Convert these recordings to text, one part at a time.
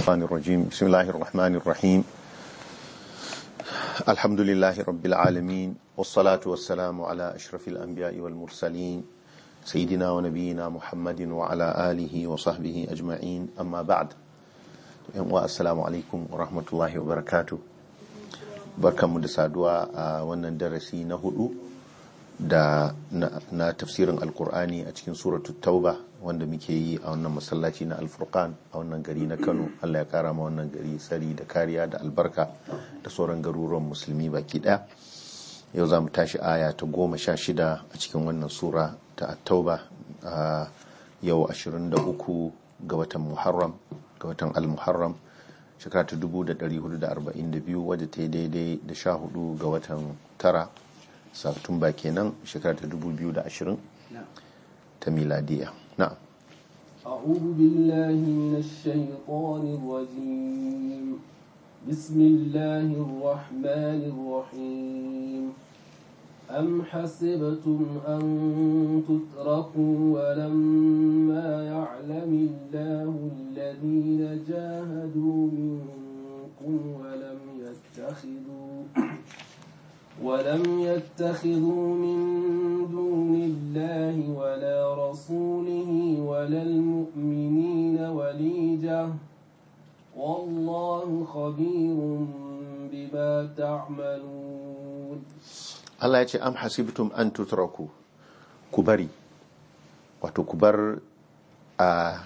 الشيطان الرجيم بسم الله الرحمن الرحيم الحمد لله رب العالمين والصلاة والسلام على أشرف الأنبياء والمرسلين سيدنا ونبينا محمد وعلى آله وصحبه أجمعين أما بعد والسلام عليكم ورحمة الله وبركاته بركة مدسادوا wannan darasi na hudu da na tafsirin alkur'ani a cikin suratul tauba wanda muke yi a wannan masallaci na alfurkan a wannan gari na kano allah ya kara ma wannan gari tsari da kariya da albarka da sauran garuruwan musulmi baki daya yau za mu tashi aya ta goma sha shida a cikin wannan sura ta tauba a yau 23 ga watan muharram ga watan al-muharram shekara ta 1442 wadda ta yi daidai da sha hudu ga watan tara satumba kenan shekara ta 2020 ta miladiya na'am أعوذ بالله من الشيطان الرجيم بسم الله الرحمن الرحيم أم حسبتم أن تتركوا ولما يعلم الله الذين جاهدوا منكم ولم يتخذوا ولم يتخذوا من دون الله ولا رسوله ولا المؤمنين وليجة والله خبير بما تعملون Allah ya ce am hasibtum an tutraku ku bari wato ku bar a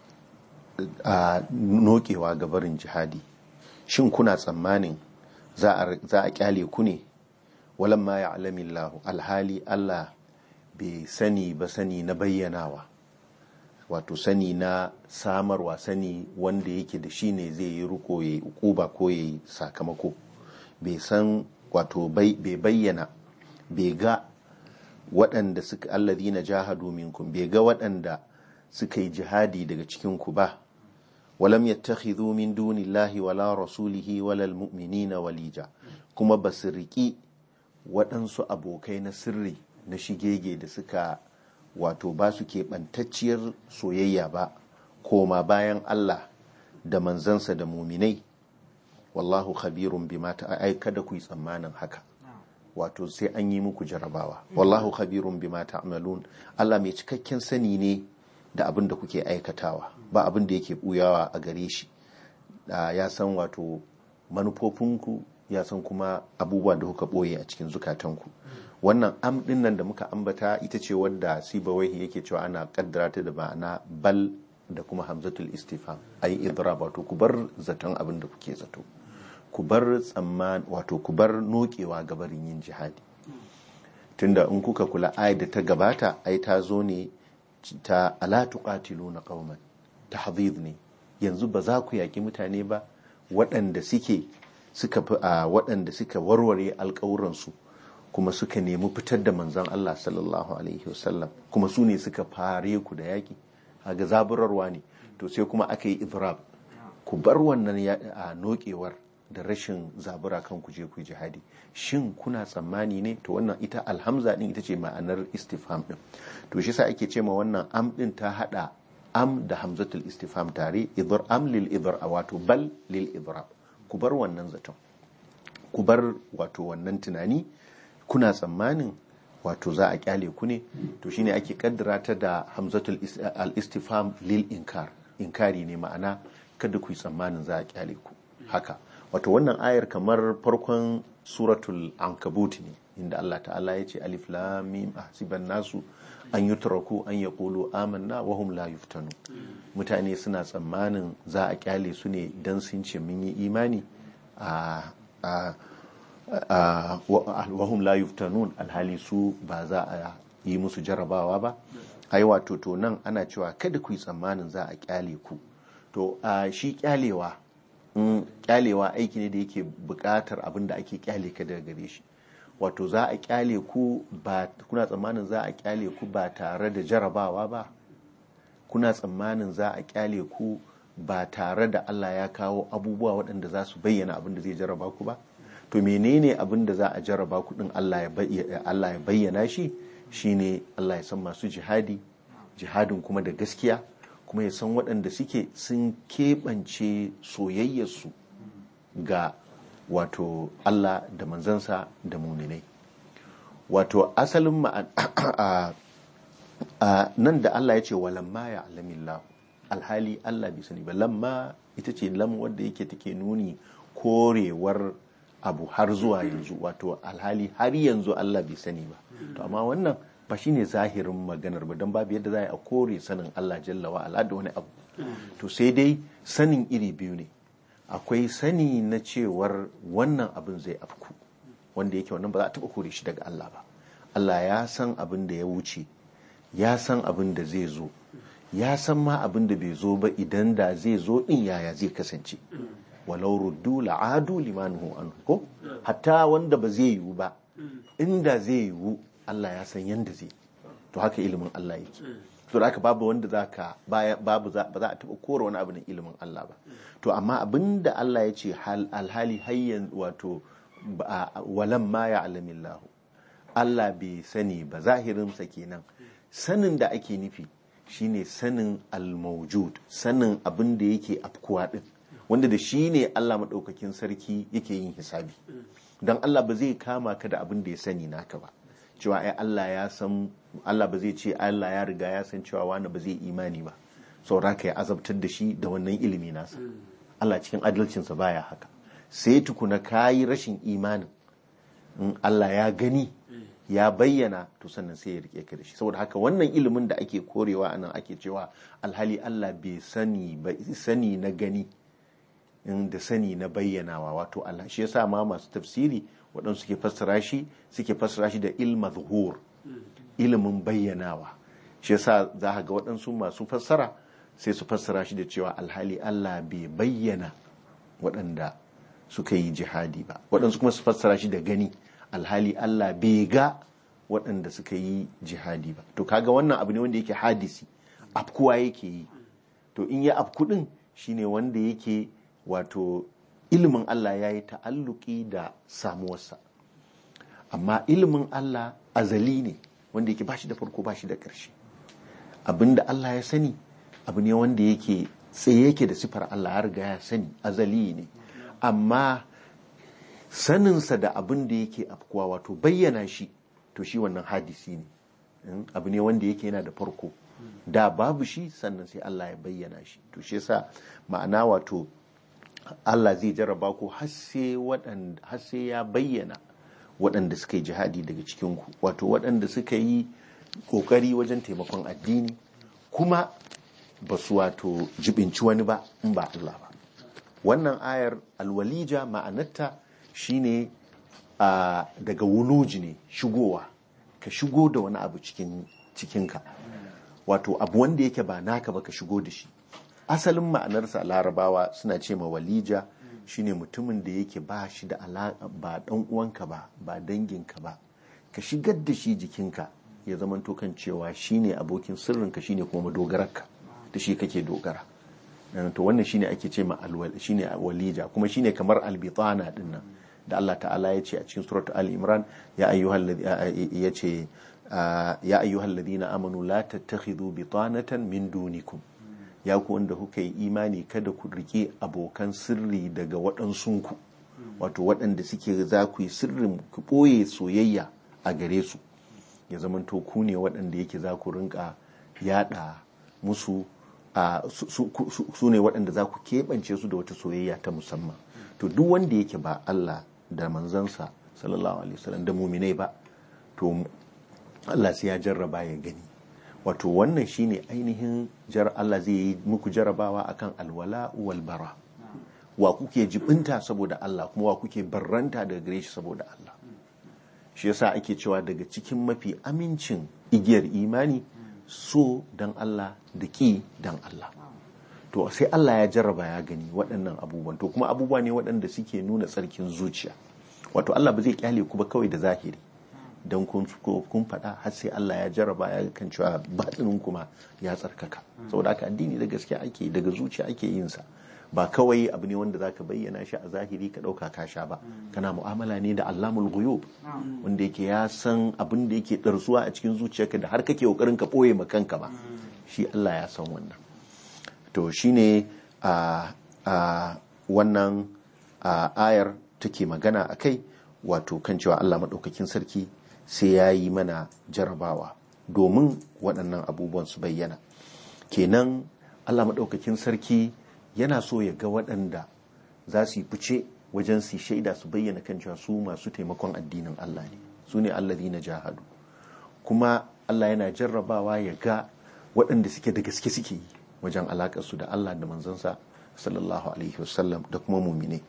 a nokewa ga barin jihadi shin kuna tsammanin za a kyale ku ne walan ma ya'lamu Allah alhali Allah bai sani ba sani na bayyanawa wato sani na samarwa sani wanda yake da shi ne zai yi ruko ya yi ukuba ko ya yi sakamako bai san wato bai bayyana bai ga waɗanda suka allazi na jahadu minkum bai ga waɗanda suka yi jihadi daga cikinku ba walam yattakhidhu min dunillahi wala rasulihi wala almu'minina walija kuma basu riki waɗansu abokai na sirri na shigege da suka wato ba su keɓantacciyar soyayya ba koma bayan Allah da manzansa da muminai wallahu khabirun bima ai kada ku yi tsammanin haka wato sai an yi muku jarabawa wallahu khabirun bima ta'malun Allah mai cikakken sani ne da abin da kuke aikatawa ba abin da yake buyawa a gare shi ya san wato manufofinku ya san kuma abubuwan da kuka boye a cikin zukatanku wannan am din nan da muka ambata ita ce wadda sibawaihi yake cewa ana kaddara ta da ma'ana bal da kuma hamzatul istifham ayi idrab wato ku bar zaton abin da kuke zato ku bar tsamman wato ku bar nokewa gabarin yin jihadi tunda in kuka kula ayat da ta gabata ai ta zo ne ta ala tuqatiluna qauman tahdhid ne yanzu ba za ku yaki mutane ba waɗanda suke suka fi a waɗanda suka warware alƙawuransu kuma suka nemi fitar da manzon Allah sallallahu alaihi wasallam kuma su ne suka fare ku da yaƙi haga zaburarwa ne to sai kuma aka yi idrab ku bar wannan a nokewar da rashin zabura kan ku je ku jihadi shin kuna tsammani ne to wannan ita alhamza din ita ce ma'anar istifham din to shi sa ake ce ma wannan am din ta hada am da hamzatul istifham tare idr am lil idr wato bal lil idrab ku bar wannan zaton ku bar wato wannan tunani kuna tsammanin wato za a kyale ku ne to shine ake kaddara ta da hamzatul al-istifham lil inkar inkari ne ma'ana kada ku yi tsammanin za a kyale ku haka wato wannan ayar kamar farkon suratul ankabut ne inda Allah ta'ala ya ce alif lam mim ahsiban nasu an yutraku an yaqulu amanna wa hum la yuftanu mutane suna tsammanin za a kyale su ne dan sun ce mun yi imani a wahum la yuftanun alhali su ba za a yi musu jarabawa ba ai wato to nan ana cewa kada ku yi tsammanin za a kyale ku to a shi kyalewa kyalewa aiki ne da yake bukatar abin da ake kyale ka daga gare shi wato za a kyale ku ba kuna tsammanin za a kyale ku ba tare da jarabawa ba kuna tsammanin za a kyale ku ba tare da Allah ya kawo abubuwa waɗanda za su bayyana abin da zai jaraba ku ba to menene abin da za a jaraba ku din Allah ya bayyana shi shine Allah ya san masu jihadi jihadin kuma da gaskiya kuma ya san waɗanda suke sun keɓance soyayyarsu ga wato Allah da manzansa da muminai wato asalin ma'an nan da Allah ya ce walamma ya alamillahu alhali Allah bai sani ba lamma ita ce lam wadda yake take nuni korewar abu har zuwa yanzu wato alhali har yanzu Allah bai sani ba to amma wannan ba shine zahirin maganar ba don babu yadda za a kore sanin Allah jalla wa ala da wani abu to sai dai sanin iri biyu ne akwai sani na cewar wannan abin zai afku wanda yake wannan ba za a taɓa kore shi daga Allah ba Allah ya san abin da ya wuce ya san abin da zai zo ya san ma abin da bai zo ba idan da zai zo din yaya zai kasance walau ruddu la'adu limanuhu anhu ko hatta wanda ba zai yiwu ba inda zai yiwu Allah ya san yanda zai to haka ilimin Allah yake to da haka babu wanda zaka babu ba za a taba kora wani abu na ilimin Allah ba to amma abin da Allah ya ce alhali hayyan wato walan ma ya alamillahu Allah bai sani ba zahirinsa kenan sanin da ake nufi shine sanin al-mawjud sanin abin da yake afkuwa din wanda da shi ne Allah maɗaukakin sarki yake yin hisabi don Allah ba zai kama ka da abin da ya sani naka ba cewa ai Allah ya san Allah ba zai ce Allah ya riga ya san cewa wani ba zai imani ba saura ka ya azabtar da shi da wannan ilimi nasa Allah cikin adalcinsa baya haka sai tukuna kayi rashin imanin in Allah ya gani ya bayyana to sannan sai ya rike ka da shi saboda haka wannan ilimin da ake korewa anan ake cewa alhali Allah bai sani ba sani na gani da sani na bayyanawa wato Allah shi yasa ma masu tafsiri waɗansu suke fassara shi suke fassara shi da ilma zuhur ilimin bayyanawa shi yasa za ka ga waɗansu masu fassara sai su fassara shi da cewa alhali Allah bai bayyana waɗanda suka yi jihadi ba waɗansu kuma su fassara shi da gani alhali Allah bai ga waɗanda suka yi jihadi ba to kaga wannan abu ne wanda yake hadisi afkuwa yake yi to in ya afku ɗin shine wanda yake wato ilimin Allah ya yi ta'alluki da samuwarsa amma ilimin Allah azali ne wanda yake bashi da farko bashi da ƙarshe abinda Allah ya sani abu ne wanda yake tsaye yake da sifar Allah ya riga ya sani azali ne amma saninsa da abin da yake afkuwa wato bayyana shi to shi wannan hadisi ne abu ne wanda yake yana da farko da babu shi sannan sai Allah ya bayyana shi to shi yasa ma'ana wato Allah zai jarraba ku har sai ya bayyana waɗanda suka yi jihadi daga cikinku wato waɗanda suka yi ƙoƙari wajen taimakon addini kuma ba su wato jibinci wani ba in ba Allah ba wannan ayar alwalija ma'anarta shine a daga wuluji ne shigowa ka shigo da wani abu cikin cikinka wato abu wanda yake ba naka ba ka shigo da shi asalin ma'anarsa larabawa suna ce ma walija shine mutumin da yake ba shi da alaƙa ba dan uwanka ba ba danginka ba ka shigar da shi jikinka ya zamanto kan cewa shine abokin sirrinka shine kuma madogararka da shi kake dogara to wannan shine ake ce ma shine walija kuma shine kamar albitana din nan da Allah ta'ala ya ce a cikin surat al-imran ya ayyuhal ya ce ya ayyuhal ladina amanu la tattakhidhu bitanatan min dunikum ya ku wanda kuka yi imani kada ku rike abokan sirri daga waɗansunku wato waɗanda suke za ku yi sirrin ku ɓoye soyayya a gare su ya zamanto ku ne waɗanda yake za ku rinka yada musu su ne waɗanda za ku keɓance su da wata soyayya ta musamman to duk wanda yake ba Allah da manzansa sallallahu alaihi wasallam da muminai ba to Allah sai ya jarraba ya gani wato wannan shine ainihin jar Allah zai yi muku jarabawa akan alwala wal bara wa kuke jibinta saboda Allah kuma wa kuke barranta daga gare shi saboda Allah shi yasa ake cewa daga cikin mafi amincin igiyar imani so dan Allah da ki dan Allah to sai Allah ya jarraba ya gani waɗannan abubuwan to kuma abubuwa ne waɗanda suke nuna tsarkin zuciya wato Allah ba zai kyale ku ba kawai da zahiri don kun faɗa har sai Allah ya jarraba ya kan cewa batsinin kuma ya tsarkaka saboda haka addini da gaskiya ake daga zuciya ake yin sa ba kawai abu ne wanda zaka bayyana shi a zahiri ka ɗauka ka sha ba kana mu'amala ne da Allahul ghuyub wanda yake ya san abin da yake ɗarsuwa a cikin zuciyarka da har kake kokarin ka ɓoye ma kanka ba shi Allah ya san wannan to shine a a wannan a ayar take magana a kai wato kan cewa Allah maɗaukakin sarki sai ya yi mana jarabawa domin waɗannan abubuwan su bayyana kenan Allah maɗaukakin sarki yana so ya ga waɗanda za su yi fice wajen su shaida su bayyana kan cewa su masu taimakon addinin Allah ne su ne allazi na jahadu kuma Allah yana jarrabawa ya ga waɗanda suke da gaske suke yi wajen alaƙarsu da Allah da manzansa sallallahu alaihi wasallam da kuma mumine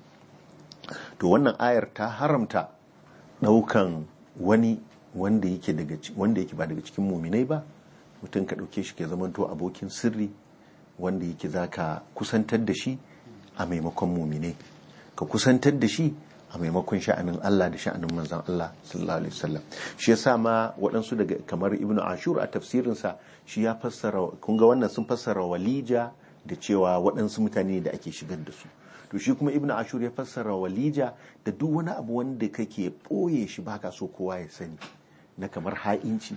to wannan ayar ta haramta ɗaukan wani wanda yake daga wanda yake ba daga cikin muminai ba mutum ka ɗauke shi ke zamanto abokin sirri wanda yake za ka kusantar da shi a maimakon muminai ka kusantar da shi a maimakon sha'anin Allah da sha'anin manzan Allah sallallahu alaihi wasallam shi yasa ma waɗansu daga kamar Ibn Ashur a tafsirinsa shi ya fassara kun ga wannan sun fassara walija da cewa waɗansu mutane da ake shigar da su to shi kuma Ibn Ashur ya fassara walija da duk wani abu wanda kake ɓoye shi baka so kowa ya sani na kamar ha'inci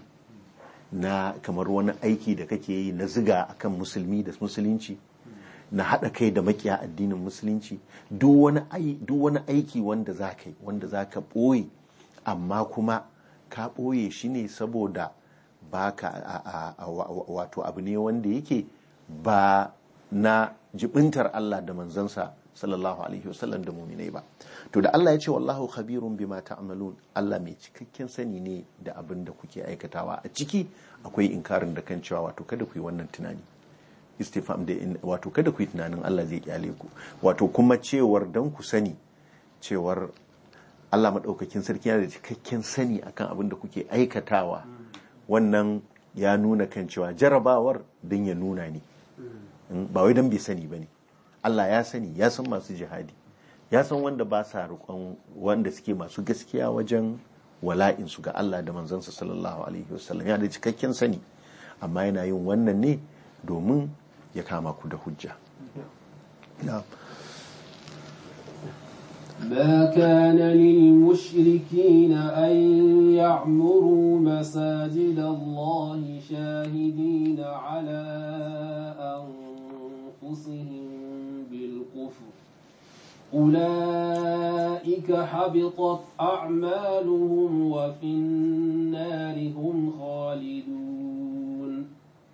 na kamar wani aiki da kake yi na ziga akan musulmi da musulunci na haɗa kai da makiya addinin musulunci duk wani aiki wanda za ka yi wanda za ka ɓoye amma kuma ka ɓoye shi ne saboda ba ka wato abu ne wanda yake ba na jibintar Allah da manzansa sallallahu alaihi wasallam da muminai ba to da Allah ya ce wallahu khabirun bima ta'malun Allah mai cikakken sani ne da abin da kuke aikatawa a ciki akwai inkarin da kan cewa wato kada ku yi wannan tunani istifam da wato kada ku yi tunanin Allah zai kyale ku wato kuma cewar dan ku sani cewar Allah madaukakin sarki yana da cikakken sani akan abin da kuke aikatawa wannan ya nuna kan cewa jarabawar dan ya nuna ne ba wai dan bai sani bane Allah ya sani ya san masu jihadi ya san wanda ba sa roƙon wanda suke masu gaskiya wajen wala'insu ga Allah da manzansa sallallahu alaihi wasallam yana da cikakken sani amma yana yin wannan ne domin ya kama ku da hujja ما كان للمشركين أن يعمروا مساجد الله شاهدين على أنفسهم بالكفر أولئك حبطت أعمالهم وفي النار هم خالدون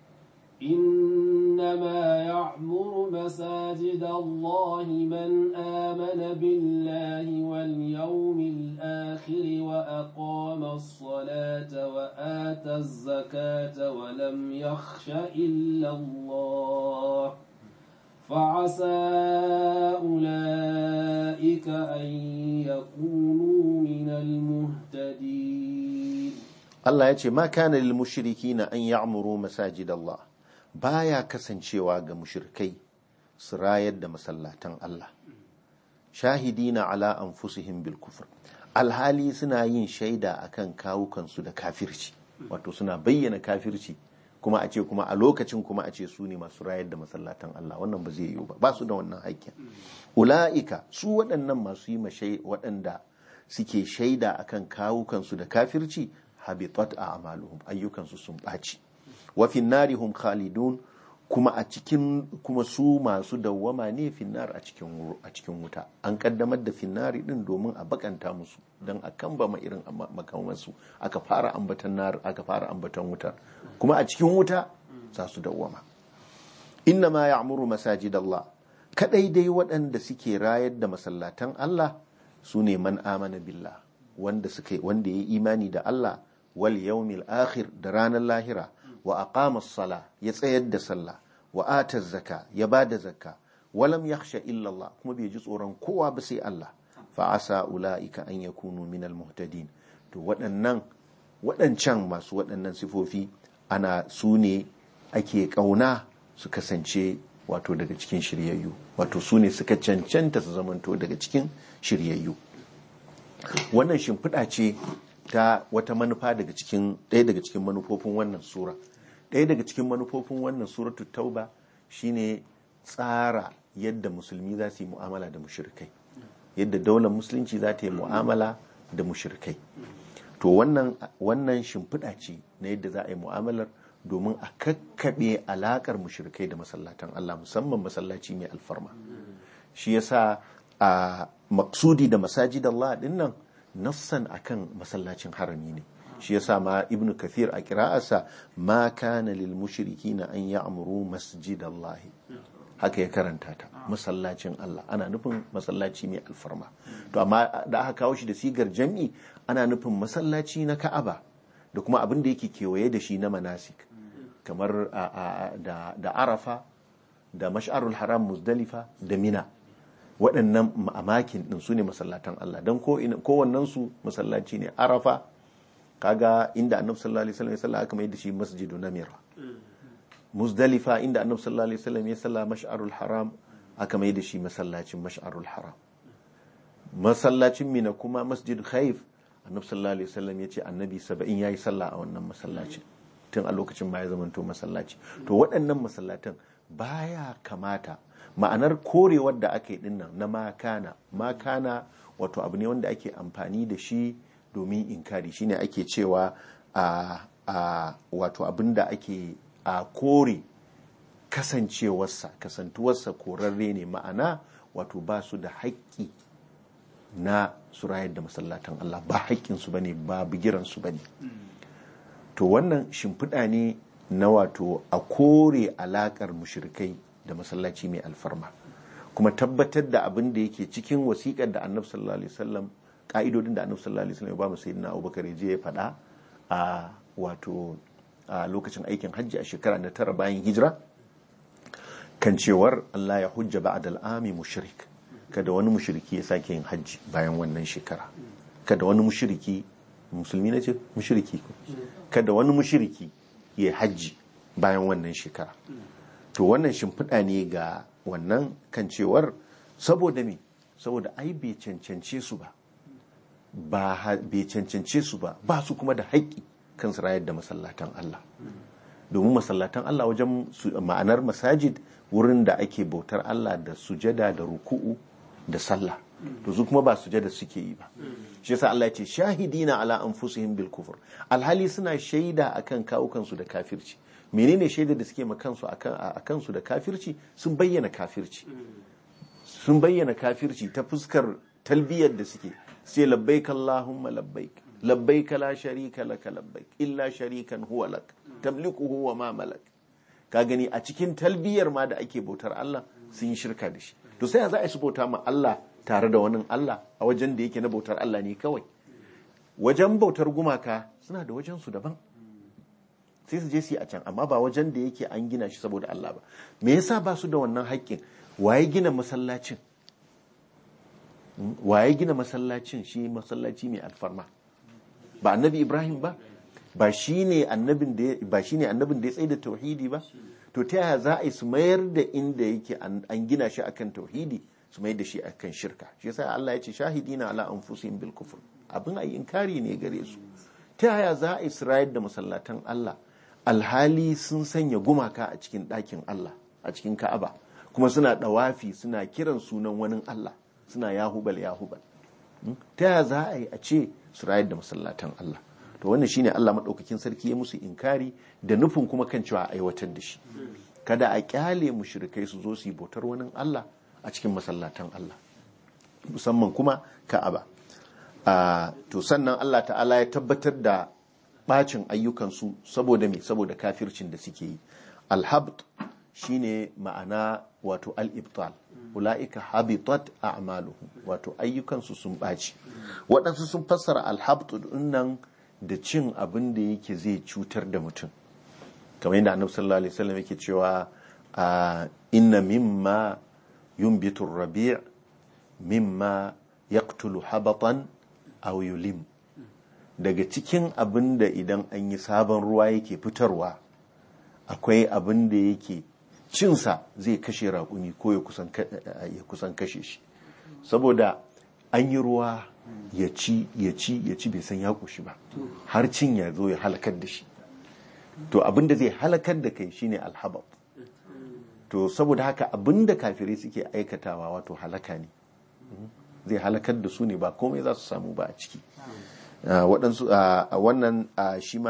إنما يعمر مساجد الله من آمن بالله واليوم الآخر وأقام الصلاة وآتى الزكاة ولم يخش إلا الله فعسى أولئك أن يكونوا من المهتدين Allah ya ce ma kana lil mushrikina an ya'muru masajid Allah baya kasancewa ga mushrikai su rayar da masallatan Allah shahidina ala anfusihim bil kufr alhali suna yin shaida akan kawukansu da kafirci wato suna bayyana kafirci kuma a ce kuma a lokacin kuma a ce su ne masu rayar da masallatan Allah wannan ba zai yiwu ba ba su da wannan haƙƙin ula'ika su waɗannan masu yi mashai waɗanda suke shaida akan kawukansu da kafirci habitat a amaluhum ayyukansu sun ɓaci wa finnari hum khalidun kuma a cikin kuma su masu dawwama ne finnar a cikin a cikin wuta an kaddamar da finnari din domin a bakanta musu don a kambama irin makamansu aka fara ambatan nar aka fara ambatan wuta kuma a cikin wuta za su dawwama inna ma ya'muru masajidallah kadai dai waɗanda suke rayar da masallatan Allah su ne man amana billah wanda suka wanda ya imani da Allah wal yawmil akhir da ranar lahira wa aqama sala ya tsayar da sallah wa ata zaka ya bada zakka walam yakhsha illa Allah kuma bai ji tsoron kowa ba sai Allah fa asa ulaika an yakunu minal muhtadin to waɗannan waɗancan masu waɗannan sifofi ana su ne ake ƙauna su kasance wato daga cikin shiryayyu wato su ne suka cancanta su zamanto daga cikin shiryayyu wannan shimfiɗa ce ta wata manufa daga cikin ɗaya daga cikin manufofin wannan sura ɗaya daga cikin manufofin wannan suratu tauba shine tsara yadda musulmi za su yi mu'amala da mushrikai yadda daular musulunci za ta yi mu'amala da mushrikai to wannan wannan shimfiɗa ce na yadda za a yi mu'amalar domin a kakkaɓe alaƙar mushrikai da masallatan Allah musamman masallaci mai alfarma shi yasa a maksudi da masajid Allah din nan nassan akan masallacin harami ne shi yasa ma ibnu kathir a kira'arsa ma kana lil mushrikina an ya'muru masjid Allah haka ya karanta ta masallacin Allah ana nufin masallaci mai alfarma to amma da aka kawo shi da sigar jam'i ana nufin masallaci na Ka'aba da kuma abin da yake kewaye da shi na manasik kamar da, da Arafa da Mash'arul Haram Muzdalifa da Mina waɗannan ma'amakin ɗin su ne masallatan Allah don kowannen su masallaci ne Arafa kaga inda annabi sallallahu alaihi wasallam ya salla aka mai da shi masjidu namira muzdalifa inda annabi sallallahu alaihi wasallam ya salla mash'arul haram aka mai da shi masallacin mash'arul haram masallacin mina kuma masjid khaif annabi sallallahu alaihi wasallam ya ce annabi saba'in yayi sallah a wannan masallacin tun a lokacin ma ya zamanto masallaci to waɗannan masallatan baya kamata ma'anar korewar da aka yi dinnan na makana makana wato abu ne wanda ake amfani da shi domin inkari shine ake cewa a a wato abin da ake a kore kasancewarsa kasantuwarsa korarre ne ma'ana wato ba su da haƙƙi na su rayar da masallatan Allah ba haƙƙinsu ba ne ba bigiransu ba ne to wannan shimfiɗa ne na wato a kore alaƙar mushrikai da masallaci mai alfarma kuma tabbatar da abin da yake cikin wasiƙar da annabi sallallahu alaihi wasallam ka'idodin da annabi sallallahu alaihi wasallam ya ba mu sayyidina Abubakar ya je ya faɗa a wato a lokacin aikin hajji a shekara na tara bayan hijira kan cewar Allah ya hujja ba'da al'ami mushrik kada wani mushriki ya sake yin hajji bayan wannan shekara kada wani mushriki musulmi na ce mushriki kada wani mushriki ya hajji bayan wannan shekara to wannan shimfiɗa ne ga wannan kan cewar saboda me saboda ai bai cancance su ba ba bai cancance su ba ba su kuma da haƙƙi kan su rayar da masallatan Allah domin masallatan Allah wajen ma'anar masajid wurin da ake bautar Allah da sujada da ruku'u da sallah to su kuma ba sujada suke yi ba shi yasa Allah ya ce shahidina ala anfusihim bil kufur alhali suna shaida akan kawukansu da kafirci menene shaida da suke makansu a kansu da kafirci sun bayyana kafirci sun bayyana kafirci ta fuskar talbiyar da suke sai labbaik Allahumma labbaik labbaik la sharika laka labbaik illa sharikan huwa lak tamlikuhu wa ma malak ka gani a cikin talbiyar ma da ake bautar Allah sun yi shirka da shi to sai za a su bauta ma Allah tare da wani Allah a wajen da yake na bautar Allah ne kawai wajen bautar gumaka suna da wajen su daban sai su je su yi a can amma ba wajen da yake an gina shi saboda Allah ba me yasa ba su da wannan haƙƙin waye gina masallacin waye gina masallacin shi masallaci mai alfarma ba annabi Ibrahim ba ba shine annabin da ba shine annabin da ya tsaye da tauhidi ba to ta yaya za a yi su mayar da inda yake an gina shi akan tauhidi su mayar da shi akan shirka shi yasa Allah ya ce shahidina ala anfusihim bil kufr abin ayi inkari ne gare su ta yaya za a yi su rayar da masallatan Allah alhali sun sanya gumaka a cikin ɗakin Allah a cikin Ka'aba kuma suna ɗawafi suna kiran sunan wani Allah suna yahubal yahubal ta yaya za a yi a ce su rayar da masallatan Allah to wannan shine Allah maɗaukakin sarki ya musu inkari da nufin kuma kan cewa aiwatar da shi kada a kyale mushrikai su zo su yi bautar wani Allah a cikin masallatan Allah musamman kuma Ka'aba to sannan Allah ta'ala ya tabbatar da bacin ayyukansu saboda me saboda kafircin da suke yi alhabt shine ma'ana wato al-ibtal ula'ika habitat a'maluhum wato ayyukansu sun ɓaci waɗansu sun fassara alhabt nan da cin abin da yake zai cutar da mutum kamar yadda annabi sallallahu alaihi wasallam yake cewa inna mimma yunbitu rabi' mimma yaqtulu habatan aw yulim daga cikin abin da idan an yi sabon ruwa yake fitarwa akwai abin da yake cinsa zai kashe raƙumi ko ya kusan kashe shi saboda an yi ruwa ya ci ya ci ya ci bai san ya ƙoshi ba har cin ya zo ya halakar da shi to abin da zai halakar da kai shine alhabab to saboda haka abin da kafirai suke aikatawa wato halaka ne zai halakar da su ne ba komai za su samu ba a ciki waɗansu wannan shi ma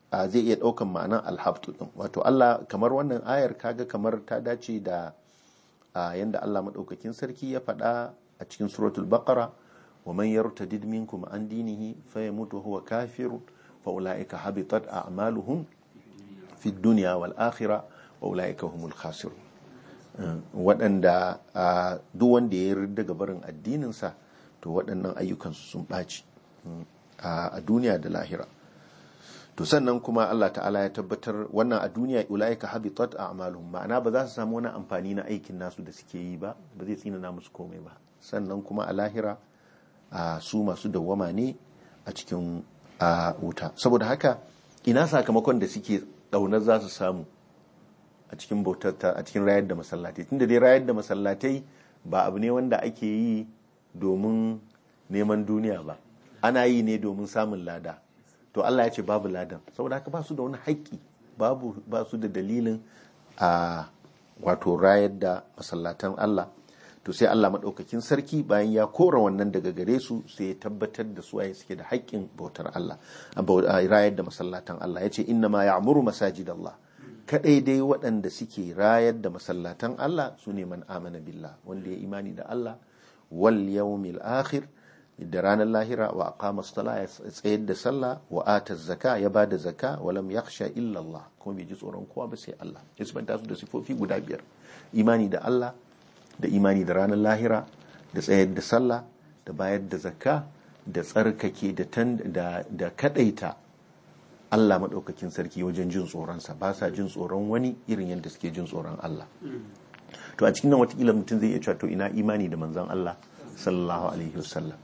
a zai iya ɗaukan ma'anan alhabtu ɗin wato Allah kamar wannan ayar kaga kamar ta dace da a yanda Allah maɗaukakin sarki ya faɗa a cikin suratul baqara wa man yartadid minkum an dinihi fa yamut wa huwa kafir fa ulaika habitat a'maluhum fi dunya wal akhirah wa ulaika humul khasirun waɗanda duk wanda ya yarda ga barin addininsa to waɗannan ayyukansu sun ɓaci a duniya da lahira to sannan kuma Allah ta'ala ya tabbatar wannan a duniya ulaika habitat a'maluhum ma'ana ba za su samu wani amfani na aikin nasu da suke yi ba ba zai tsinana musu komai ba sannan kuma a lahira a su masu dawwama ne a cikin wuta saboda haka ina sakamakon da suke ɗaunar za su samu a cikin bautar a cikin rayar da masallatai tunda dai rayar da masallatai ba abu ne wanda ake yi domin neman duniya ba ana yi ne domin samun lada to Allah ya ce babu ladan saboda haka ba su da wani haƙƙi babu ba su da dalilin a wato rayar da masallatan Allah to sai Allah maɗaukakin sarki bayan ya kora wannan daga gare su sai ya tabbatar da su waye suke da haƙƙin bautar Allah a rayar da masallatan Allah ya ce inna ma ya'muru masajidallah kadai dai waɗanda suke rayar da masallatan Allah su ne man amana billah wanda ya imani da Allah wal yawmil akhir da ranar lahira wa aqama as-sala ya tsayar da sallah wa ata zaka ya bada zaka wa lam yakhsha illa Allah kuma bai ji tsoron kowa ba sai Allah ya sabanta su da sifofi guda biyar imani da Allah da imani da ranar lahira da tsayar da sallah da bayar da zakka da tsarkake da da da kadaita Allah maɗaukakin sarki wajen jin tsoronsa ba sa jin tsoron wani irin yadda suke jin tsoron Allah to a cikin nan watakila mutum zai iya cewa to ina imani da manzon Allah sallallahu alaihi wasallam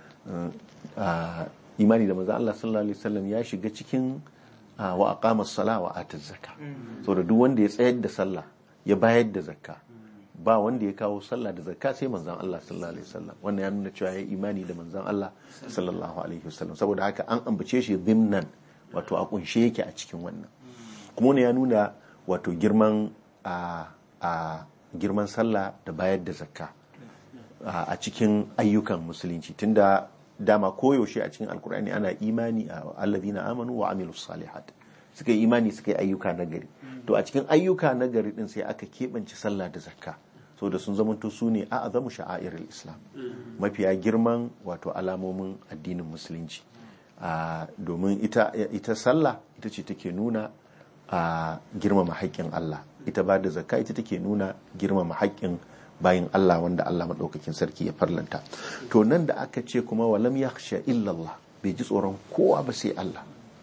imani da manzon Allah sallallahu alaihi wasallam ya shiga cikin wa aqama sala wa ata zakka saboda duk wanda ya tsayar da sallah ya bayar da zakka ba wanda ya kawo sallah da zakka sai manzon Allah sallallahu alaihi wasallam wannan ya nuna cewa ya imani da manzon Allah sallallahu alaihi wasallam saboda haka an ambace shi zimnan wato a kunshe yake a cikin wannan kuma wani ya nuna wato girman a girman sallah da bayar da zakka a cikin ayyukan musulunci tunda dama koyaushe a cikin alkur'ani ana imani a allazina amanu wa amilus salihat suka yi imani suka yi ayyuka nagari to a cikin ayyuka nagari din sai aka keɓance sallah da zakka so da sun zamanto su ne a azamu sha'airul islam mafiya girman wato alamomin addinin musulunci Uh, domin ita, ita sallah ita ce take nuna a uh, girmama haƙƙin Allah ita ba da zakka ita take nuna girmama haƙƙin bayin Allah wanda Allah maɗaukakin sarki ya farlanta to nan da aka ce kuma walam yakhsha illallah bai ji tsoron kowa ba sai Allah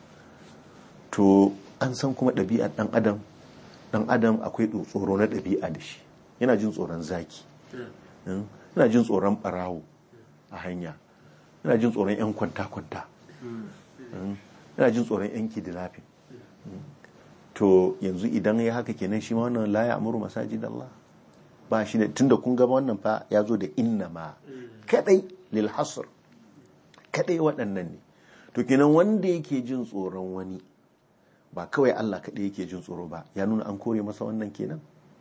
to an san kuma ɗabi'ar ɗan adam ɗan adam akwai tsoro na ɗabi'a da shi yana jin tsoron zaki yana jin tsoron ɓarawo a hanya yana jin tsoron 'yan kwanta-kwanta yana jin tsoron yanki da lafi to yanzu idan ya haka kenan shi ma wannan la ya amuru masajid Allah ba shi da tunda kun gaba wannan fa ya zo da inna ma kadai lil hasr kadai waɗannan ne to kenan wanda yake jin tsoron wani ba kawai Allah kadai yake jin tsoro ba ya nuna an kore masa wannan kenan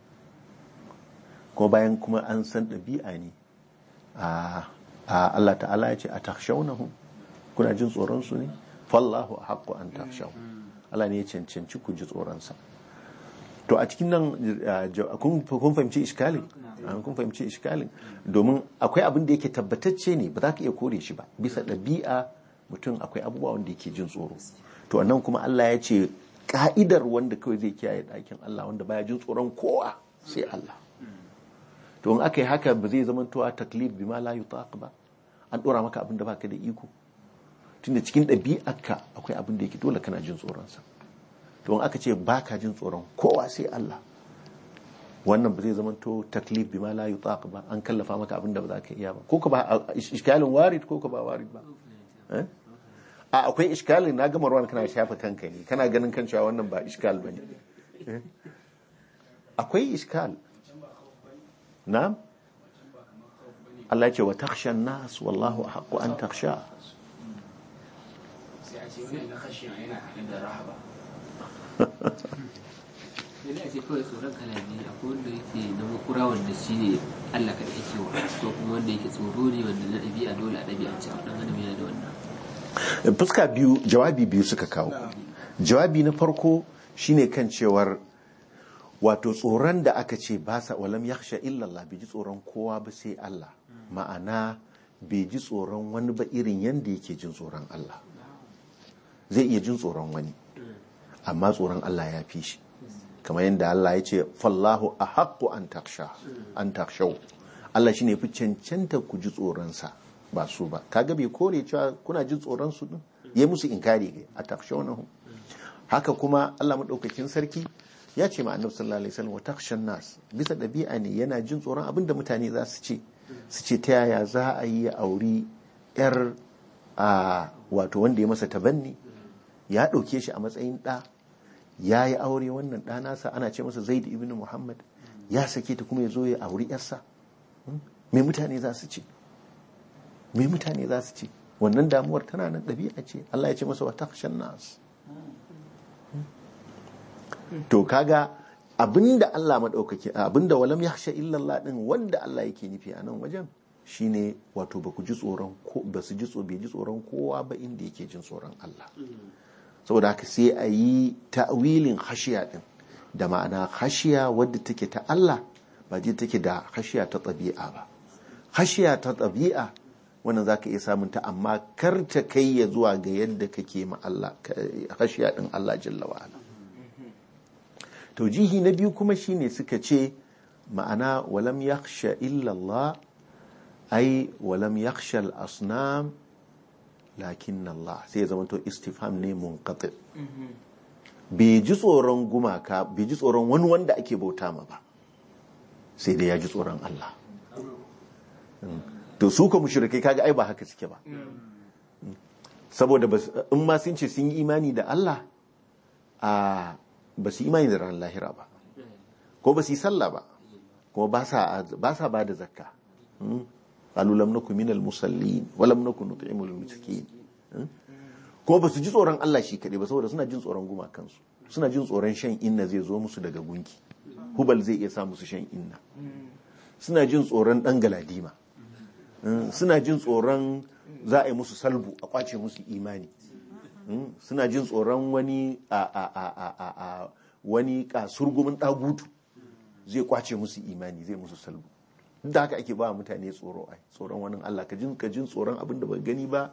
kuma bayan kuma an san ɗabi'a ne a Allah ta'ala ya ce a takshaunahum kuna jin tsoronsu ne fallahu a haƙƙo an tafshau Allah ne ya cancanci ku ji tsoronsa to a cikin nan kun fahimci iskalin kun fahimci iskalin domin akwai abin da yake tabbatacce ne ba za ka iya kore shi ba bisa ɗabi'a mutum akwai abubuwa wanda yake jin tsoro to nan kuma Allah ya ce ka'idar wanda kawai zai kiyaye ɗakin Allah wanda baya jin tsoron kowa sai Allah to in aka yi haka ba zai zama to a taklif bima la yutaq ba an ɗora maka abin da baka da iko tunda cikin ɗabi'arka akwai abin da yake dole kana jin tsoronsa to aka ce ba ka jin tsoron kowa sai Allah wannan ba zai zama to taklif bima la yutaq ba an kallafa maka abin da ba za ka iya ba ko ka ba iskalin warid ko ka ba warid ba a akwai iskalin na gama ruwan kana shafa kanka ne kana ganin kan cewa wannan ba iskal ba ne akwai iskal na Allah ya ce wa takshan nas wallahu haqqu an taksha sai a ce wani na khashiya yana haɗe da rahaba yana ce kawai tsoron kala biyu akwai wanda yake na makura wanda shi ne Allah kaɗai yake wa ko kuma wanda yake tsoro ne wanda na ɗabi'a dole a ɗabi'a ce a ɗan adam yana da wannan fuska biyu jawabi biyu suka kawo jawabi na farko shine kan cewar wato tsoron da aka ce ba sa walam yakhsha illallah bai ji tsoron kowa ba sai Allah ma'ana bai ji tsoron wani ba irin yanda yake jin tsoron Allah zai iya jin tsoron wani amma tsoron Allah ya fi shi kamar yadda Allah ya ce fallahu a haƙƙo an taksha an takshau Allah shine fi cancanta ku ji tsoronsa ba su ba kaga bai kore cewa kuna jin tsoron su din ya musu inkari ga a takshawnahum haka kuma Allah madaukakin sarki ya ce ma annabi sallallahu alaihi wasallam wa takshan nas bisa dabi'a ne yana jin tsoron abin da mutane za su ce su ce ta yaya za a yi ya auri yar a wato wanda ya masa tabanni ya ɗauke shi a matsayin ɗa ya yi aure wannan ɗa nasa ana ce masa zaid ibn muhammad ya sake ta kuma ya zo ya auri yarsa me mutane za su ce me mutane za su ce wannan damuwar tana nan ɗabi'a ce Allah ya ce masa wa takshan nas to kaga abinda Allah madaukake abinda walam yakhsha illa Allah din wanda Allah yake nufi a nan wajen shine wato ba ku ji tsoron ko ba su ji tsoron bai ji tsoron kowa ba inda yake jin tsoron Allah saboda haka sai a yi ta'wilin khashiya din da ma'ana khashiya wadda take ta Allah ba ji take da khashiya ta ɗabi'a ba khashiya ta ɗabi'a wannan zaka iya samun ta amma kar ta kai ya zuwa ga yadda kake ma Allah khashiya din Allah jalla wa ala taujihi na biyu kuma shine suka ce ma'ana walam yakhsha illa Allah ai walam yakhsha al-asnam lakin Allah sai ya zama to istifham ne munqati bai ji tsoron gumaka bai ji tsoron wani wanda ake bauta ma ba sai dai ya ji tsoron Allah to su ka mushrikai kaga ai ba haka suke ba saboda in ma sun ce sun yi imani da Allah a ba su imani da ran lahira ba ko ba su yi sallah ba kuma ba sa ba da zakka qalu lam nakum minal musallin wa lam nakun nut'imul miskin kuma ba su ji tsoron Allah shi kaɗai ba saboda suna jin tsoron gumakansu suna jin tsoron shan inna zai zo musu daga gunki hubal zai iya sa musu shan inna suna jin tsoron ɗan galadima suna jin tsoron za a yi musu salbu a kwace musu imani suna jin tsoron wani a a a a a a wani kasurgumin ɗagutu zai kwace musu imani zai musu salbu duk da haka ake ba mutane tsoro ai tsoron wani Allah ka jin ka jin tsoron abin da ba gani ba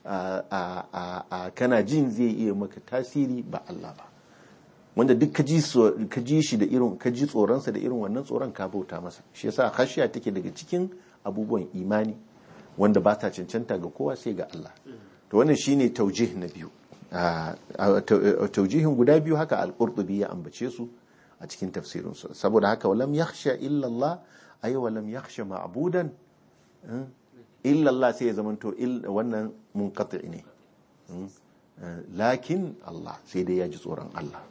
a kana jin zai iya maka tasiri ba Allah ba wanda duk ka ji shi da irin ka ji tsoronsa da irin wannan tsoron ka bauta masa shi yasa khashiya take daga cikin abubuwan imani wanda ba ta cancanta ga kowa sai ga Allah to wannan shine taujih na biyu taujihin guda biyu haka al-qurtubi ya ambace su a cikin tafsirinsu saboda haka walam yakhsha illa Allah ay walam yakhsha ma'budan illa Allah sai ya zamanto wannan munqati ne lakin Allah sai dai ya ji tsoron Allah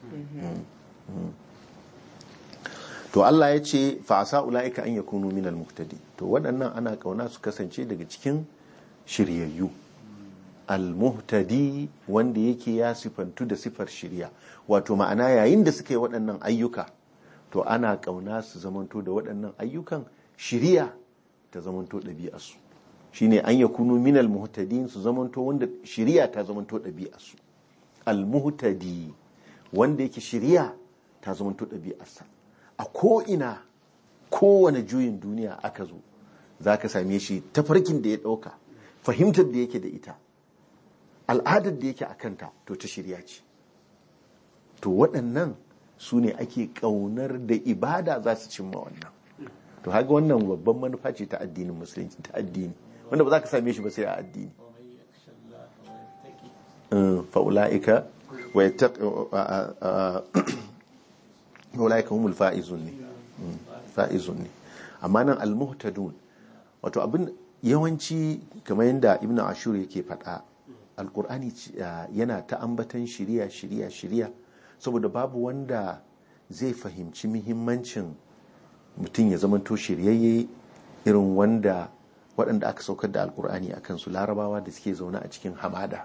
to Allah ya ce fa'asa ula'ika an yakunu minal muhtadi to waɗannan ana kauna su kasance daga cikin shiryayyu al-muhtadi wanda yake ya sifantu da sifar shirya wato ma'ana yayin da suka yi waɗannan ayyuka to ana kauna su zamanto da waɗannan ayyukan shirya ta zamanto ɗabi'arsu shine an yakunu minal muhtadin su zamanto wanda shiriya ta zamanto ɗabi'arsu al-muhtadi wanda yake shiriya ta zamanto ɗabi'arsa a ko'ina kowane juyin duniya aka zo za ka same shi tafarkin da ya ɗauka fahimtar da yake da ita al'adar da yake a kanta to ta shirya ce to waɗannan su ne ake ƙaunar da ibada za su cimma wannan to haka wannan babban manufa ce ta addinin musulunci ta addini wanda ba za ka same shi ba sai a addini fa'ula'ika wa ulaika humul fa'izun ne fa'izun ne amma nan al-muhtadun wato abin yawanci kamar yadda ibnu ashur yake faɗa alkur'ani yana ta ambatan shiriya shiriya shiriya saboda babu wanda zai fahimci muhimmancin mutum ya zamanto shiryayye irin wanda waɗanda aka saukar da alkur'ani a kansu larabawa da suke zaune a cikin hamada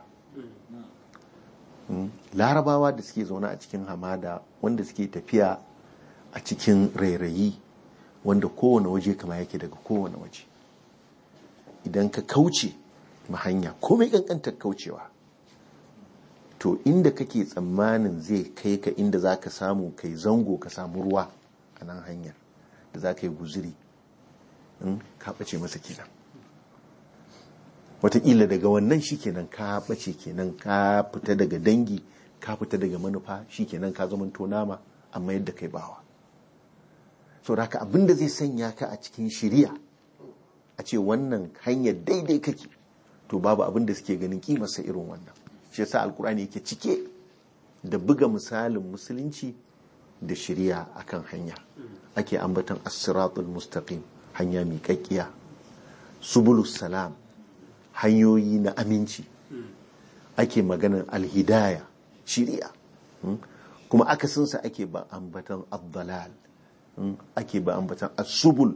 larabawa da suke zaune a cikin hamada wanda suke tafiya a cikin rairayi wanda kowane waje kama yake daga kowane waje idan ka kauce ma hanya komai kankantar kaucewa to inda kake tsammanin zai kai ka inda za ka samu kai zango ka samu ruwa a nan hanyar da za ka yi guziri in ka ɓace masa kenan wataƙila daga wannan shi kenan ka ɓace kenan ka fita daga dangi ka fita daga manufa shi kenan ka zama nama amma yadda kai bawa so da abin da zai sanya ka a cikin shiriya a ce wannan hanyar daidai kake to babu abin da suke ganin kimarsa irin wannan shi yasa alkur'ani yake cike da buga misalin musulunci da shiriya akan hanya ake ambaton as-siratul mustaqim hanya mai kakkiya subulus salam hanyoyi na aminci ake maganar alhidaya shiriya kuma akasinsa ake ba ambaton abdalal ake ba ambatan asubul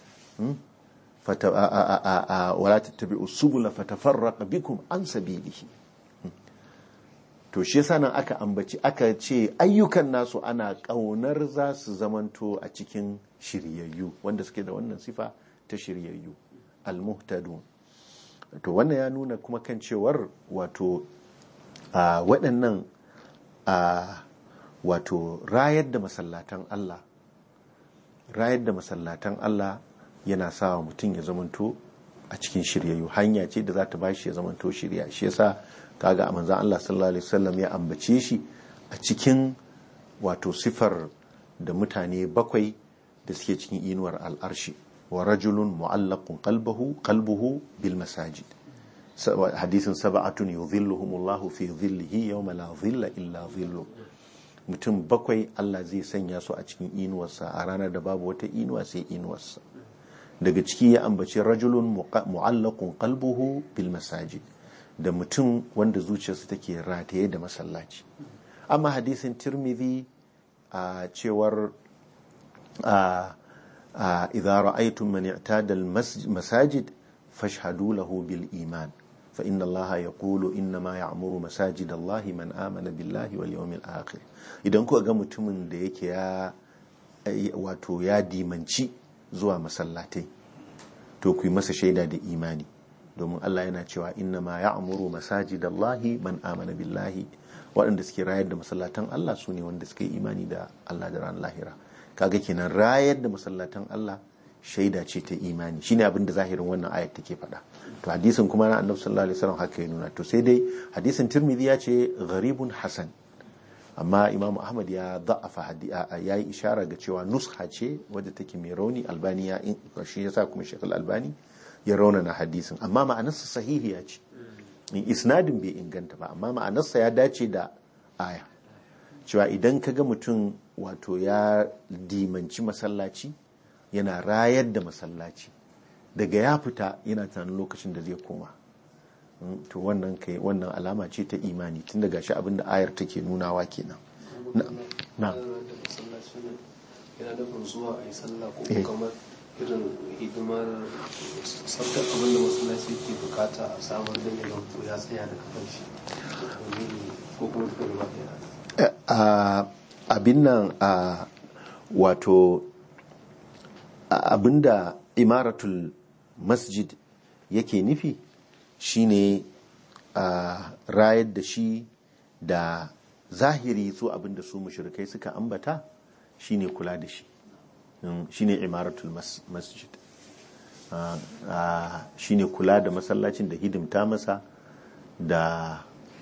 wala tattabi'u subula fatafarraqa bikum an sabilihi to shi yasa nan aka ambaci aka ce ayyukan nasu ana kaunar za su zamanto a cikin shiryayyu wanda suke da wannan sifa ta shiryayyu almuhtadun to wannan ya nuna kuma kan cewar wato waɗannan wato rayar da masallatan Allah rayar da masallatan Allah yana sa wa mutum ya zamanto a cikin shiryayyu hanya ce da za ta bashi ya zamanto shirya shi yasa kaga a manzan Allah sallallahu alaihi wasallam ya ambace shi a cikin wato sifar da mutane bakwai da suke cikin inuwar al'arshi wa rajulun mu'allaqun qalbuhu qalbuhu bil masajid hadisin sab'atun yudhilluhumullahu fi dhillihi yawma la dhilla illa dhillu mutum bakwai Allah zai sanya su a cikin inuwarsa a ranar da babu wata inuwa sai inuwarsa daga ciki ya ambaci rajulun mu'allaqun qalbuhu bil masajid da mutum wanda zuciyarsa take rataye da masallaci amma hadisin tirmidhi a cewar idza ra'aytum man i'tada al masajid fashhadu lahu bil iman fa inna allaha yaqulu inna ma ya'muru masajid allahi man amana billahi wal yawmil akhir idan kuka ga mutumin da yake ya wato ya dimanci zuwa masallatai to ku yi masa shaida da imani domin Allah yana cewa inna ma ya'muru masajidallahi man amana billahi waɗanda suke rayar da masallatan Allah su ne wanda suke imani da Allah da ran lahira kaga kenan rayar da masallatan Allah shaida ce ta imani shine abin da zahirin wannan ayat take faɗa to hadisin kuma na annabi sallallahu alaihi wasallam haka ya nuna to sai dai hadisin tirmidhi ya ce gharibun hasan amma imamu ahmad ya da'afa ya yi ishara ga cewa nusha ce wadda take mai rauni albani ya shi yasa kuma shekul albani ya raunana hadisin amma ma'anarsa sahihiya ce in isnadin bai inganta ba amma ma'anarsa ya dace da aya cewa idan ka ga mutum wato ya dimanci masallaci yana rayar da masallaci daga ya fita yana tunanin lokacin da zai koma to wannan kai wannan alama ce ta imani tun daga shi abinda ayar take nunawa kenan na yana nufin zuwa a yi sallah ko kamar irin hidimar sabta abin da masallaci ke bukata a samar da mai ko ya tsaya da kafan shi ko kuma duka gaba ɗaya abin nan a wato abinda imaratul masjid yake nufi shine a rayar da shi da zahiri su abinda su mushrikai suka ambata shine kula da shi shine imaratul masjid shine kula da masallacin da hidimta masa da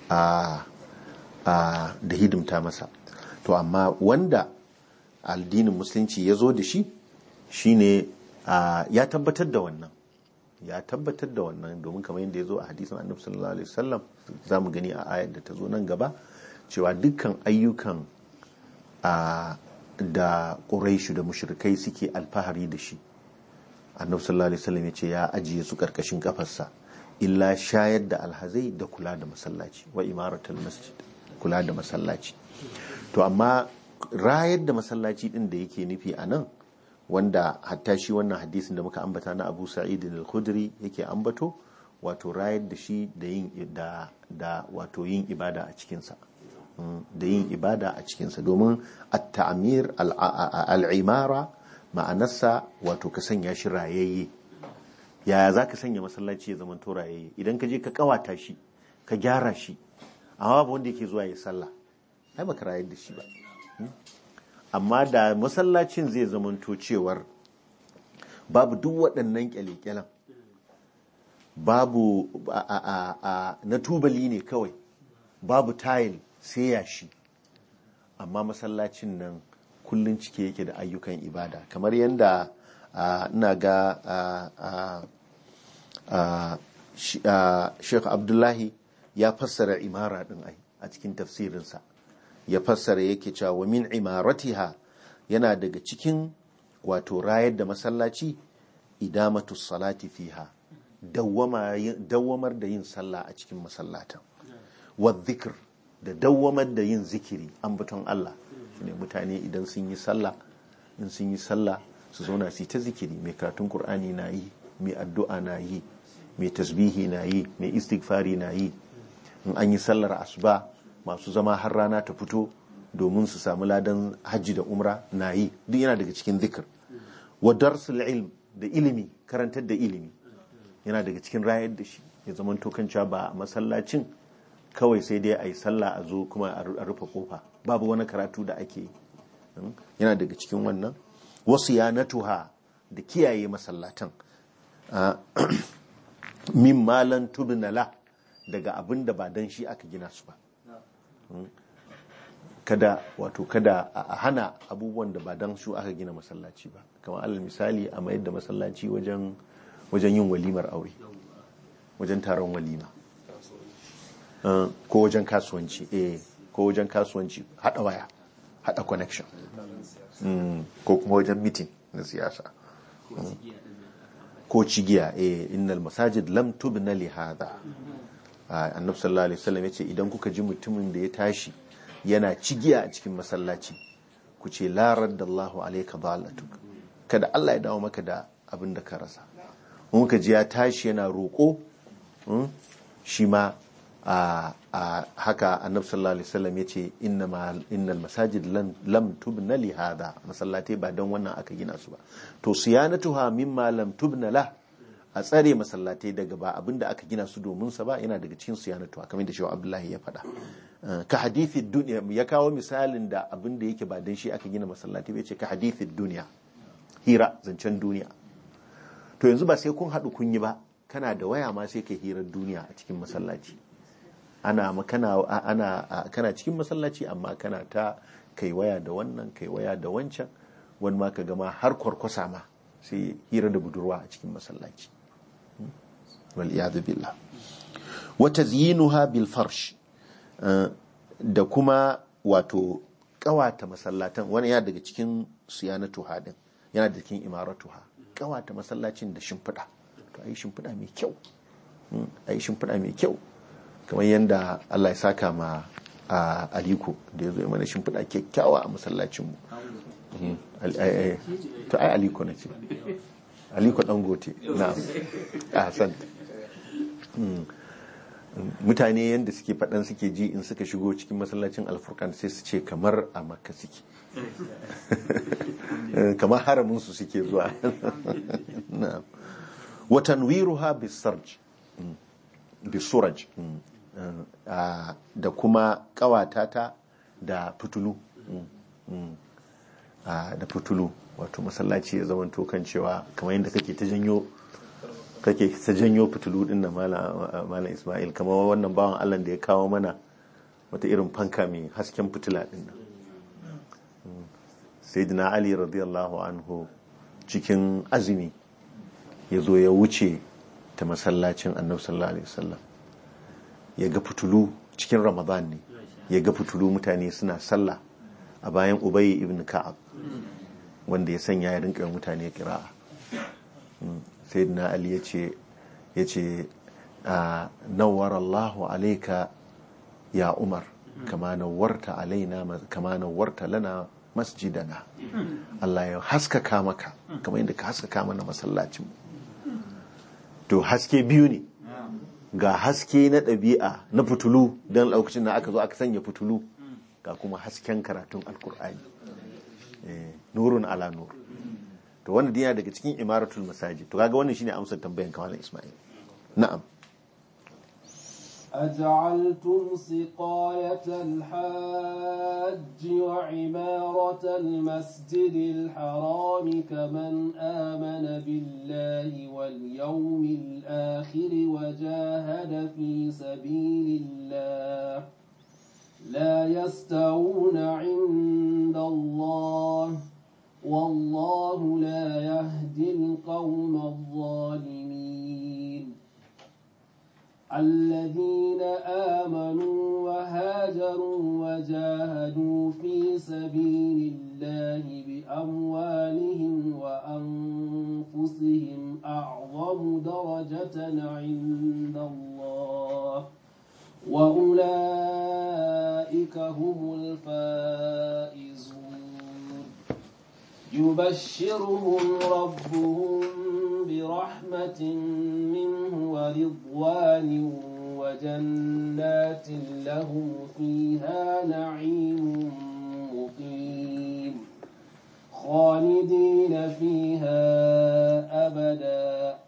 da hidimta masa to amma wanda addinin musulunci ya zo da shi shine ya tabbatar da wannan ya tabbatar da wannan domin kamar yadda ya zo a hadisin annabi sallallahu alaihi wasallam za mu gani a ayar da ta zo nan gaba cewa dukkan ayyukan da ƙuraishu da mushrikai suke alfahari da shi annabi sallallahu alaihi wasallam ya ce ya ajiye su karkashin kafarsa illa shayar da alhazai da kula da masallaci wa imaratul masjid kula da masallaci to amma rayar da masallaci din da yake nufi a nan wanda hatta shi wannan hadisin da muka ambata na abu sa'id al-khudri yake ambato wato rayar da shi da yin da, da wato yin ibada a cikinsa da yin ibada a cikinsa domin at-ta'mir al-imara ma'anarsa wato ka sanya shi rayayye yaya za ka sanya masallaci ya zama rayayye idan ka je ka kawata shi ka gyara shi amma babu wanda yake zuwa ya sallah ai baka rayar da shi ba amma da masallacin zai zamanto cewar babu duk waɗannan kyale-kyalen babu a, a, a, a, na tubali ne kawai babu tayil sai yashi amma masallacin nan kullum cike yake da ayyukan ibada kamar yadda ina ga sheikh abdullahi ya fassara imara din ai a cikin tafsirinsa ya fassara yake cewa wa min imaratiha yana daga cikin wato rayar da masallaci idamatu salati fiha dawwamar da yin sallah a cikin masallatan wa zikir da dawwamar da yin zikiri ambaton Allah ne mutane idan sun yi sallah in sun yi sallah su zauna su yi ta zikiri mai karatun qur'ani na yi mai addu'a na yi mai tasbihi na yi mai istighfari na yi in an yi sallar asuba masu zama har rana ta fito domin su samu ladan hajji da umra na yi duk yana daga cikin zikir wa darsul ilm da ilimi karantar da ilimi yana daga cikin rayar da shi ya zama tokanca ba a masallacin kawai sai dai a yi sallah a zo kuma a rufe kofa babu wani karatu da ake yi yana daga cikin wannan wasu ya natuha da kiyaye masallatan min malan tubnala daga abin da ba dan shi aka gina su ba kada wato kada a hana abubuwan da ba dan su aka gina masallaci ba kamar alal misali a mayar da masallaci wajen wajen yin walimar aure wajen taron walima ko wajen kasuwanci eh ko wajen kasuwanci hada waya hada connection ko kuma wajen meeting na siyasa ko cigiya eh innal masajid lam tubna li hadha annabi sallallahu alaihi wasallam yace idan kuka ji mutumin da ya tashi yana cigiya a cikin masallaci ku ce la raddallahu alayka dhalatuk kada Allah ya dawo maka da abin da ka rasa muka ji ya tashi yana roƙo shi ma a haka annabi sallallahu alaihi wasallam yace innal masajid lam tubna li hada masallatai ba don wannan aka gina su ba to siyanatuha mimma lam tubna la a tsare masallatai daga ba abinda aka gina su domin sa ba yana daga cikin siyanatuha kamar da shi Abdullahi ya faɗa ka hadithi duniya ya kawo misalin da abinda yake ba dan shi aka gina masallatai bai ce ka hadithi duniya hira zancen duniya to yanzu ba sai kun haɗu kun yi ba kana da waya ma sai ka hirar duniya a cikin masallaci ana kana ana kana cikin masallaci amma kana ta kai waya da wannan kai waya da wancan wani ma ka gama har kwarkwasa ma sai hira da budurwa a cikin masallaci wal iyadu billah wa tazyinuha bil farsh da kuma wato kawata masallatan wani ya daga cikin siyanatu hadin yana da cikin imaratuha kawata masallacin da shimfiɗa to ayi shimfiɗa mai kyau ayi shimfiɗa mai kyau kamar yadda Allah ya saka ma a aliko da ya zo mana shimfiɗa kyakkyawa a masallacinmu to ai aliko na ce aliko dangote na a san mutane yadda suke faɗan suke ji in suka shigo cikin masallacin alfurkan sai su ce kamar a makka suke kamar haraminsu suke zuwa watan wiruha bisarj bisuraj da kuma kawata ta da fitulu da fitulu wato masallaci ya zama kan cewa kamar yadda kake ta janyo kake ta janyo fitulu din na malam ismail kamar wannan bawan allah da ya kawo mana wata irin fanka mai hasken fitila din nan sayyidina ali radiyallahu anhu cikin azumi ya zo ya wuce ta masallacin annabi sallallahu alaihi wasallam ya ga fitulu cikin ramadan ne ya ga fitulu mutane suna sallah a bayan ubayi ibn ka'ab wanda ya sanya ya rinka mutane kira'a sayyidina ali ya ce ya ce nawar allahu alaika ya umar kama nawarta alaina kama nawarta lana masjidana Allah ya haskaka maka kamar yadda ka haskaka mana masallacin to haske biyu ne ga haske na ɗabi'a na fitulu don lokacin da aka zo aka sanya fitulu ga kuma hasken karatun alkur'ani nurun ala nur to wannan dina daga cikin imaratul masajid to kaga wannan shine amsar tambayan kawalan isma'il na'am أجعلتم سقاية الحاج وعمارة المسجد الحرام كمن آمن بالله واليوم الآخر وجاهد في سبيل الله لا يستوون عند الله والله لا يهدي القوم الظالمين الذين آمنوا وهاجروا وجاهدوا في سبيل الله بأموالهم وأنفسهم أعظم درجة عند الله وأولئك هم الفائزون يبشرهم ربهم برحمة منه ورضوان وجنات لهم فيها نعيم مقيم خالدين فيها أبدا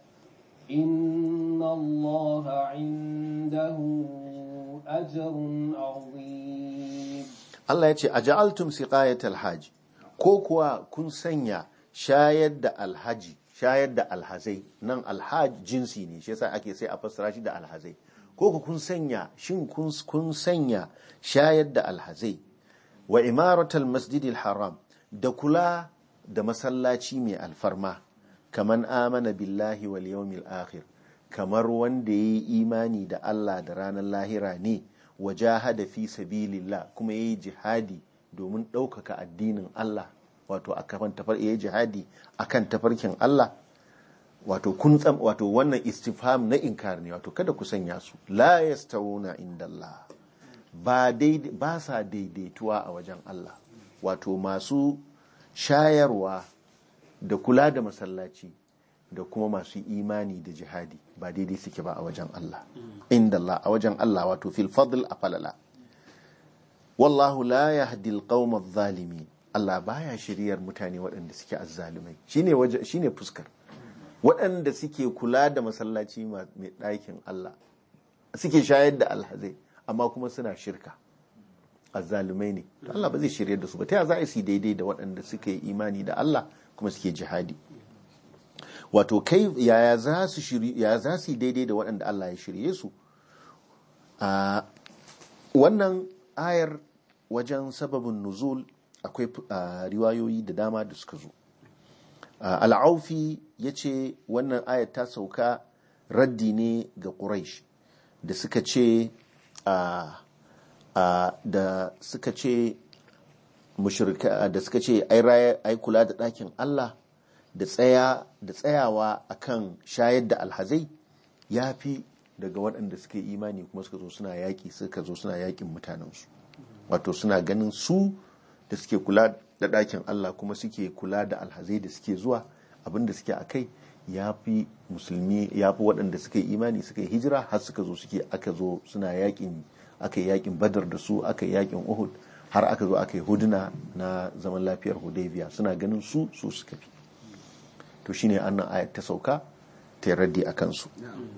إن الله عنده أجر عظيم Allah ya ce a ja'altum siqayatal hajj ko kuwa kun sanya shayar da alhaji shayar da alhazai nan alhaj jinsi ne shi yasa ake sai a fassara shi da alhazai ko ku kun sanya shin kun kun sanya shayar da alhazai wa imaratal masjidil haram da kula da masallaci mai alfarma kaman amana billahi wal yawmil akhir kamar wanda yayi imani da Allah da ranar lahira ne wajahada fi sabilillah kuma yayi jihadi domin ɗaukaka addinin Allah wato akan tafar yayi jihadi akan tafarkin Allah wato kun tsam wato wannan istifham na inkar ne wato kada ku sanya su la yastawuna indallah ba daidai ba sa daidaituwa a wajen Allah wato masu shayarwa da kula da masallaci da kuma masu imani da jihadi ba daidai suke ba a wajen Allah inda Allah a wajen Allah wato fil fadl a falala wallahu la yahdi alqawma adh-dhalimin Allah baya shiryar mutane waɗanda suke azzalumai shine waje shine fuskar waɗanda suke kula da masallaci mai ɗakin Allah suke shayar da alhazai amma kuma suna shirka azzalumai ne to Allah ba zai shiryar da su ba ta za a yi daidai da waɗanda suke imani da Allah kuma suke jihadi wato kai yaya za su shiri yaya za su yi daidai da waɗanda Allah ya shirye su a wannan ayar wajen sababin nuzul akwai riwayoyi da dama da suka zo al'aufi ya ce wannan ayar ta sauka raddi ne ga quraish da suka ce da suka ce mushrika da suka ce ai kula da ɗakin Allah da tsaya da tsayawa akan shayar da alhazai ya fi daga waɗanda suke imani kuma suka zo suna yaƙi suka zo suna yaƙin mutanensu wato suna ganin su da suke kula da ɗakin Allah kuma suke kula da alhazai da suke zuwa abin da suke a kai ya fi musulmi ya fi waɗanda suka yi imani suka yi hijira har suka zo suke aka zo suna yaƙin aka yi yaƙin badar da su aka yi yaƙin uhud har aka zo aka yi huduna na zaman lafiyar hudaybiya suna ganin su su suka fi to shine annan ayat ta sauka ta raddi a kansu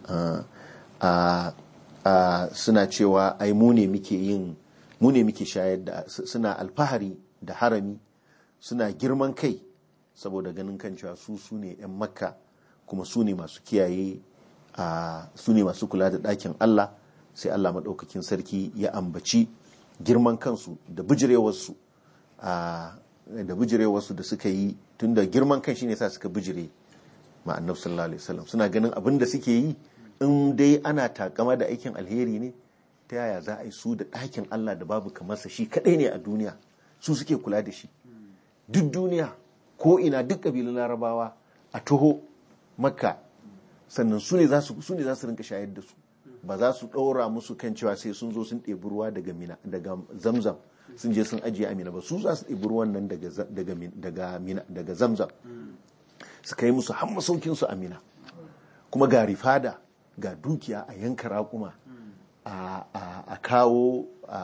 suna cewa ai mu ne muke yin mu ne muke shayar da suna alfahari da harami suna girman kai saboda ganin kan cewa su su ne 'yan makka kuma su ne masu kiyaye su ne masu kula da ɗakin allah sai allah maɗaukakin sarki ya ambaci girman kansu da bijirewarsu da bijirewarsu da suka yi tun da girman kan shine sa suka bijire ma annabi sallallahu alaihi wasallam suna ganin abin da suke yi in dai ana takama da aikin alheri ne ta yaya za a yi su da ɗakin Allah da babu kamarsa shi kaɗai ne a duniya su suke kula da shi duk duniya ko ina duk ƙabilun larabawa a taho makka sannan su ne za su rinka shayar da su ba za su ɗora musu kan cewa sai sun zo sun ɗebi ruwa daga mina daga zamzam sun je sun ajiye amina ba su za su ɗebi ruwan nan daga zamzam su kai musu har masaukin su amina kuma ga rifada ga dukiya a yanka raƙuma a kawo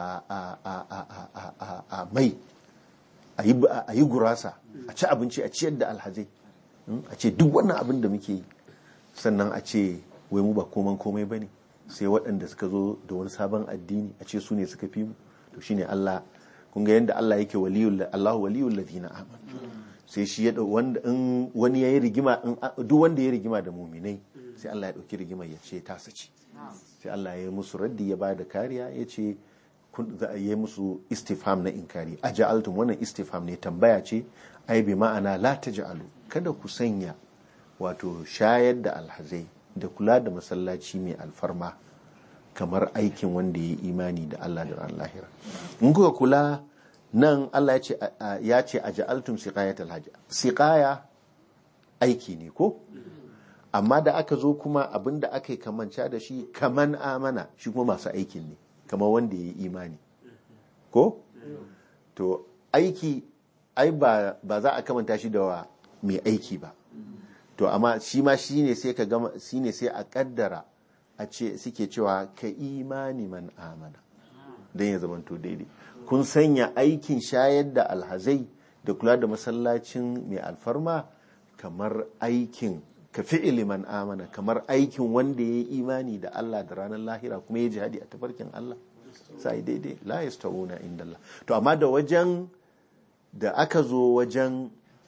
a mai a yi gurasa a ci abinci a ciyar da alhazai a ce duk wannan abin da muke yi sannan a ce wai mu ba koman komai ba ne sai waɗanda suka zo da wani sabon addini a ce su ne suka fi mu to shine Allah kun ga yadda Allah yake waliyul Allahu waliyul ladina amanu sai shi ya dau wanda in wani yayi rigima in duk wanda ya rigima da muminai sai Allah ya dauki rigimar ya ce ta sace sai Allah ya yi musu raddi ya bada kariya ya ce kun za a yi musu istifham na inkari aja'altum wannan istifham ne tambaya ce ai bi ma'ana la taj'alu kada ku sanya wato shayar da alhazai da kula da masallaci mai alfarma kamar aikin wanda ya yi imani da Allah da ran lahira in kuka kula nan Allah ya ce a ja'altum siqayatal hajj siqaya aiki ne ko amma da aka zo kuma abinda aka yi kamanca da shi kaman amana shi kuma masu aikin ne kamar wanda ya yi imani ko to aiki ai ba za a kamanta shi da mai aiki ba to amma shi ma shi ne sai ka gama shi ne sai a kaddara a ce suke cewa ka imani man amana don ya zamanto daidai kun sanya aikin shayar da alhazai da kula da masallacin mai alfarma kamar aikin ka fi'ili man amana kamar aikin wanda ya yi imani da Allah da ranar lahira kuma ya jihadi a tafarkin Allah sai daidai la yastawuna inda Allah to amma da wajen da aka zo wajen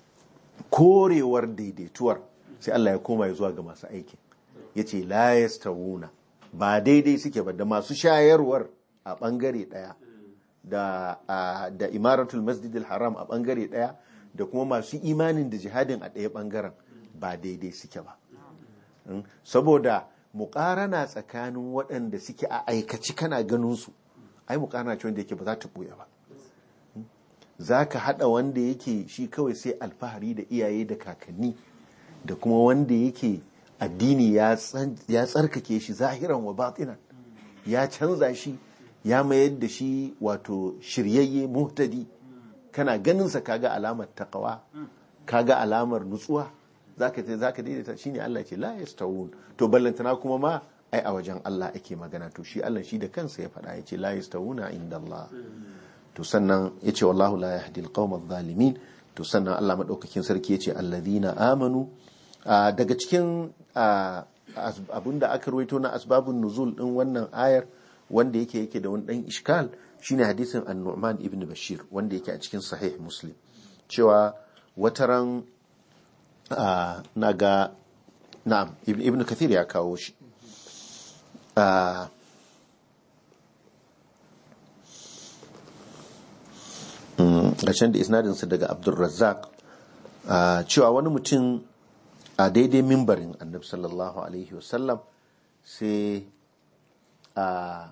korewar daidaituwar sai Allah ya koma ya zuwa ga masu aikin ya ce la yastawuna ba daidai suke ba da masu shayarwar a bangare daya da da imaratul masjidil haram a bangare daya da kuma masu imanin da jihadin a daya bangaren ba daidai suke ba saboda muƙarana tsakanin waɗanda suke a aikaci kana ganin su ai muƙarana ce wanda yake ba za ta ɓuya ba za ka haɗa wanda yake shi kawai sai alfahari da iyaye da kakanni da kuma wanda yake addini ya tsarkake shi zahiran wa batinan ya canza shi ya mayar da shi wato shiryayye muhtadi kana ganinsa kaga alamar takawa kaga alamar nutsuwa zaka ce zaka daidaita shine Allah ce la yastawun to ballantana kuma ma ai a wajen Allah ake magana to shi Allah shi da kansa ya faɗa yace la yastawuna inda Allah to sannan yace wallahu la yahdi alqawma adh-dhalimin to sannan Allah madaukakin sarki yace alladhina amanu daga cikin abinda aka ruwaito na asbabun nuzul din wannan ayar wanda yake yake da wani dan iskal shine hadisin an-Nu'man ibn Bashir wanda yake a cikin sahih Muslim cewa wataran na ga na'am ibn kathir ya kawo shi ƙarshen da isnadinsa daga abdulrazzaq cewa wani mutum a daidai mimbarin annabi sallallahu alaihi wasallam sai a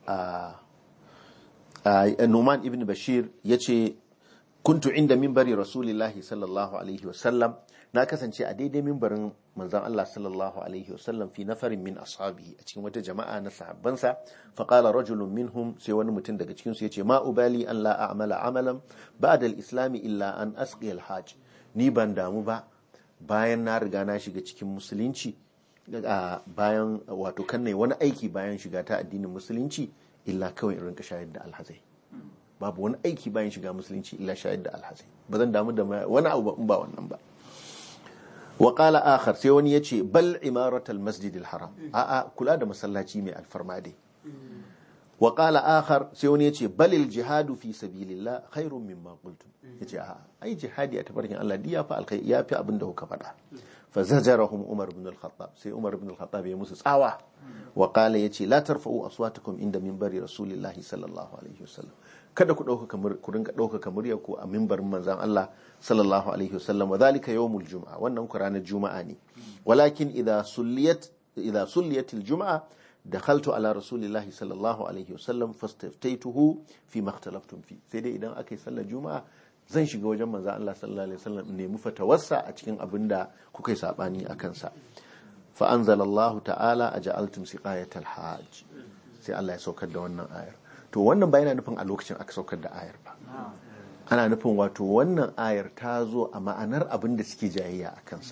numan ibn bashir ya ce kuntu inda mimbari rasulillahi sallallahu alaihi wasallam na kasance a daidai mimbarin manzon Allah sallallahu alaihi wasallam fi nafarin min ashabihi a cikin wata jama'a na sahabbansa fa qala rajulun minhum sai wani mutum daga cikin su yace ma ubali an la a'mala amalan ba'da al-islam illa an asqi al-hajj ni ban damu ba bayan na riga na shiga cikin musulunci bayan wato kan wani aiki bayan shiga ta addinin musulunci illa kawai in rinka shayar da alhazai babu wani aiki bayan shiga musulunci illa shayar da alhazai ba zan damu da wani abu ba wannan ba wa qala akhar sai wani yace bal imaratal masjidil haram a'a kula da masallaci mai alfarma dai wa qala akhar sai wani yace balil jihadu fi sabilillah khairun mimma qultum yace a'a ai jihadi a tabarkin Allah diya fa alkai ya fi abin da kuka faɗa fa zajarahum umar ibn al-khattab sai umar ibn al-khattab ya musu tsawa wa qala yace la tarfa'u aswatakum inda minbari rasulillahi sallallahu alaihi wasallam kada ku dauka kamar ku rinka dauka kamar ku a minbarin manzon Allah sallallahu alaihi wasallam wa zalika yawmul jum'a wannan ku ranar juma'a ne walakin idha sulliyat idha sulliyat al-jum'a dakhaltu ala rasulillahi sallallahu alaihi wasallam fastaftaytuhu fi ma ikhtalaftum fi sai dai idan aka yi sallar juma'a zan shiga wajen manzon Allah sallallahu alaihi wasallam in nemi fatawarsa a cikin abin da kuka yi sabani a kansa fa anzalallahu ta'ala aja'altum siqayatal hajj sai Allah ya saukar da wannan ayar to wannan ba yana nufin a lokacin aka saukar da ayar ba ana nufin wato wannan ayar ta zo a ma'anar abin da suke jayayya a kansa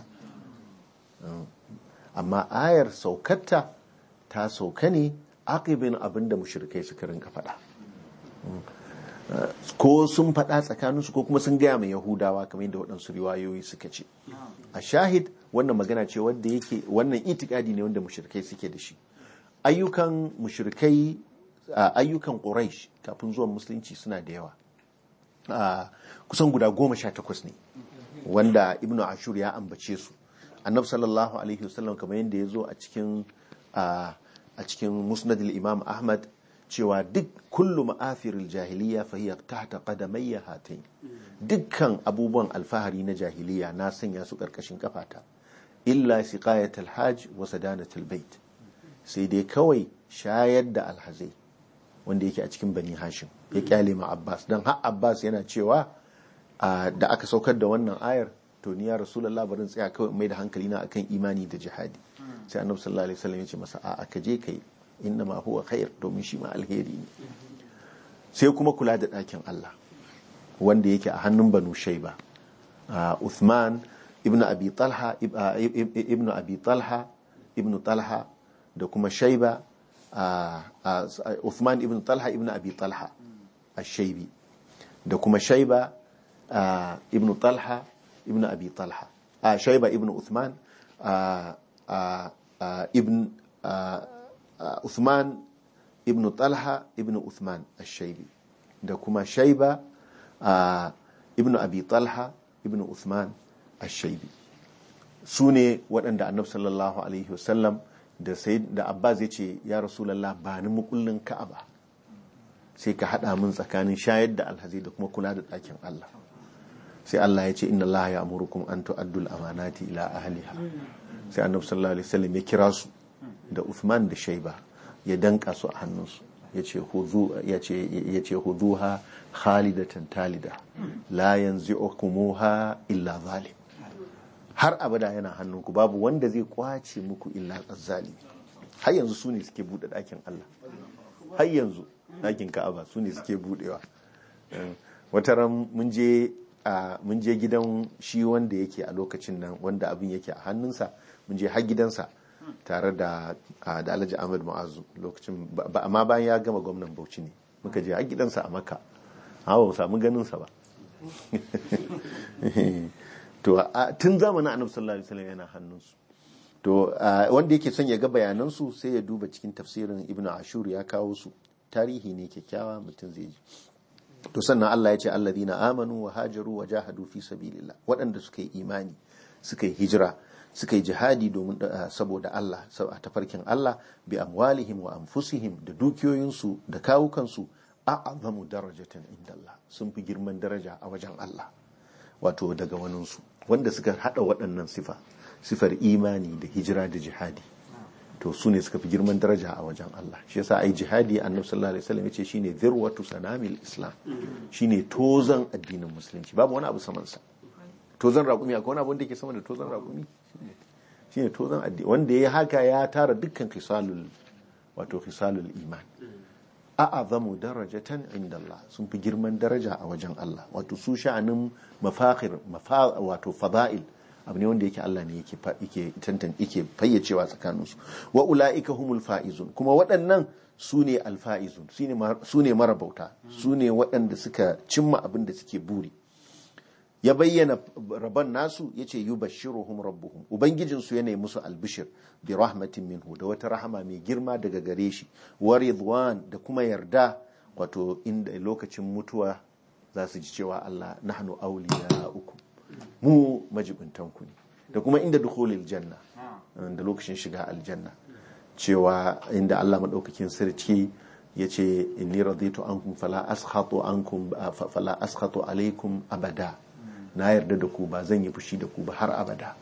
amma ayar saukarta ta sauka ne aqibin abin da mushrikai suka rinka faɗa ko sun faɗa tsakaninsu ko kuma sun gaya mai yahudawa kamar yadda waɗansu riwayoyi suka ce a shahid wannan magana ce wanda yake wannan itikadi ne wanda mushrikai suke da shi ayyukan mushrikai a, ayyukan quraish kafin zuwan musulunci suna da yawa a, kusan guda goma sha takwas ne wanda ibnu ashur ya ambace su annabi sallallahu alaihi wasallam kamar yadda ya zo a cikin a a cikin musnadil imam ahmad cewa duk kullu ma'afiril jahiliya fa hiya tahta qadamayya hatain dukkan abubuwan alfahari na jahiliya na sanya su karkashin kafata illa siqayatul hajj wa sadanatul bait sai dai kawai shayar da alhazai wanda yake a cikin bani hashim ya kyale ma abbas dan har abbas yana cewa a, da aka saukar da wannan ayar to ni ya rasulullah barin tsaya kawai in mai da hankali na akan imani da jihadi sai annabi sallallahu alaihi wasallam ya ce masa a'a ka je kai inna ma huwa khair domin shi ma alheri ne sai kuma kula da ɗakin Allah wanda yake a hannun banu shaiba Ah, Uthman ibn Abi Talha ib- ah, ib- ib- ibn Abi Talha ibn Talha da kuma Shaiba ah, ah, Uthman ibn Talha ibn Abi Talha ash-Shaibi da kuma Shaiba ah, ibn Talha ibn Abi Talha ah, Shaiba ibn Uthman ah, ah, ah, ibn ah, ah, Uthman ibn Talha ibn Uthman ash-Shaibi da kuma Shaiba ah, ibn Abi Talha ibn Uthman ash-Shaibi su ne waɗanda annabi sallallahu alaihi wasallam da sai da Abbas ya ce ya Rasulullah ba ni mukullin Ka'aba sai ka haɗa min tsakanin shayar da alhazi da kuma kula da ɗakin Allah sai Allah ya ce inna Allah ya amurukum an tu'addul amanati ila ahliha sai annabi sallallahu alaihi wasallam ya kira su da Uthman da Shaiba ya danka su a hannunsu ya ce hudu ya ce ya ce huduha khalidatan talida la yanzi'ukumuha illa zalim har abada yana hannunku babu wanda zai kwace muku illa azzalimi har yanzu su ne suke bude ɗakin Allah har yanzu ɗakin Ka'aba su ne suke budewa Eh, wata ran mun je a mun je gidan shi wanda yake a lokacin nan wanda abin yake a hannunsa mun je har gidansa tare da a, da Alhaji Ahmad Mu'azu lokacin ba- ba- amma bayan ya gama gwamnan Bauchi ne muka je har gidansa a Makka amma ba mu samu ganin sa ba to a- tun zamanin annabi sallallahu alaihi wasallam yana hannunsu to a, wanda yake son ya ga bayanansu sai ya duba cikin tafsirin ibnu ashur ya kawo su tarihi ne kyakkyawa mutum zai ji to sannan Allah ya ce alladhina amanu wa hajaru wa jahadu fi sabilillah waɗanda suka yi imani suka yi hijira suka yi jihadi domin uh, saboda Allah sab- a tafarkin Allah bi amwalihim wa anfusihim da dukiyoyinsu da kawukansu a'azamu darajatan inda Allah sun fi girman daraja a wajen Allah wato daga waninsu wanda suka hada waɗannan sifa sifar imani da hijira da jihadi to su ne suka fi girman daraja a wajen Allah shi yasa ai jihadi annabi sallallahu alaihi wasallam yace shine zirwatu sanamil islam shine tozan addinin musulunci babu wani abu saman sa tozan raƙumi akwai wani abu wanda yake sama da tozan raƙumi shine tozan addini wanda ya haka ya tara dukkan khisalul wato khisalul iman a'azamu darajatan inda Allah sun fi girman daraja a wajen Allah wato su sha'anin mafakhir mafa wato fada'il abu ne wanda yake Allah ne yake fa- yake tantan yake fayyacewa tsakanin su wa ulaika humul faizun kuma waɗannan su ne alfaizun su ne mar- su ne marabauta su ne waɗanda suka cimma abin da suke buri ya bayyana rabon nasu ya ce yi bashiruhum rabbuhum ubangijinsu yana yi musu albishir bi rahmatin minhu da wata rahama mai girma daga gare shi wa ridwan da kuma yarda wato inda lokacin mutuwa za su ji cewa Allah nahnu awliya uku mu majibintanku ne da kuma inda dukhulil janna da lokacin shiga aljanna cewa inda Allah madaukakin sarki ya ce inni raditu ankum fala askhatu ankum fala askhatu alaikum abada na yarda da ku ba zan yi fushi da ku ba har abada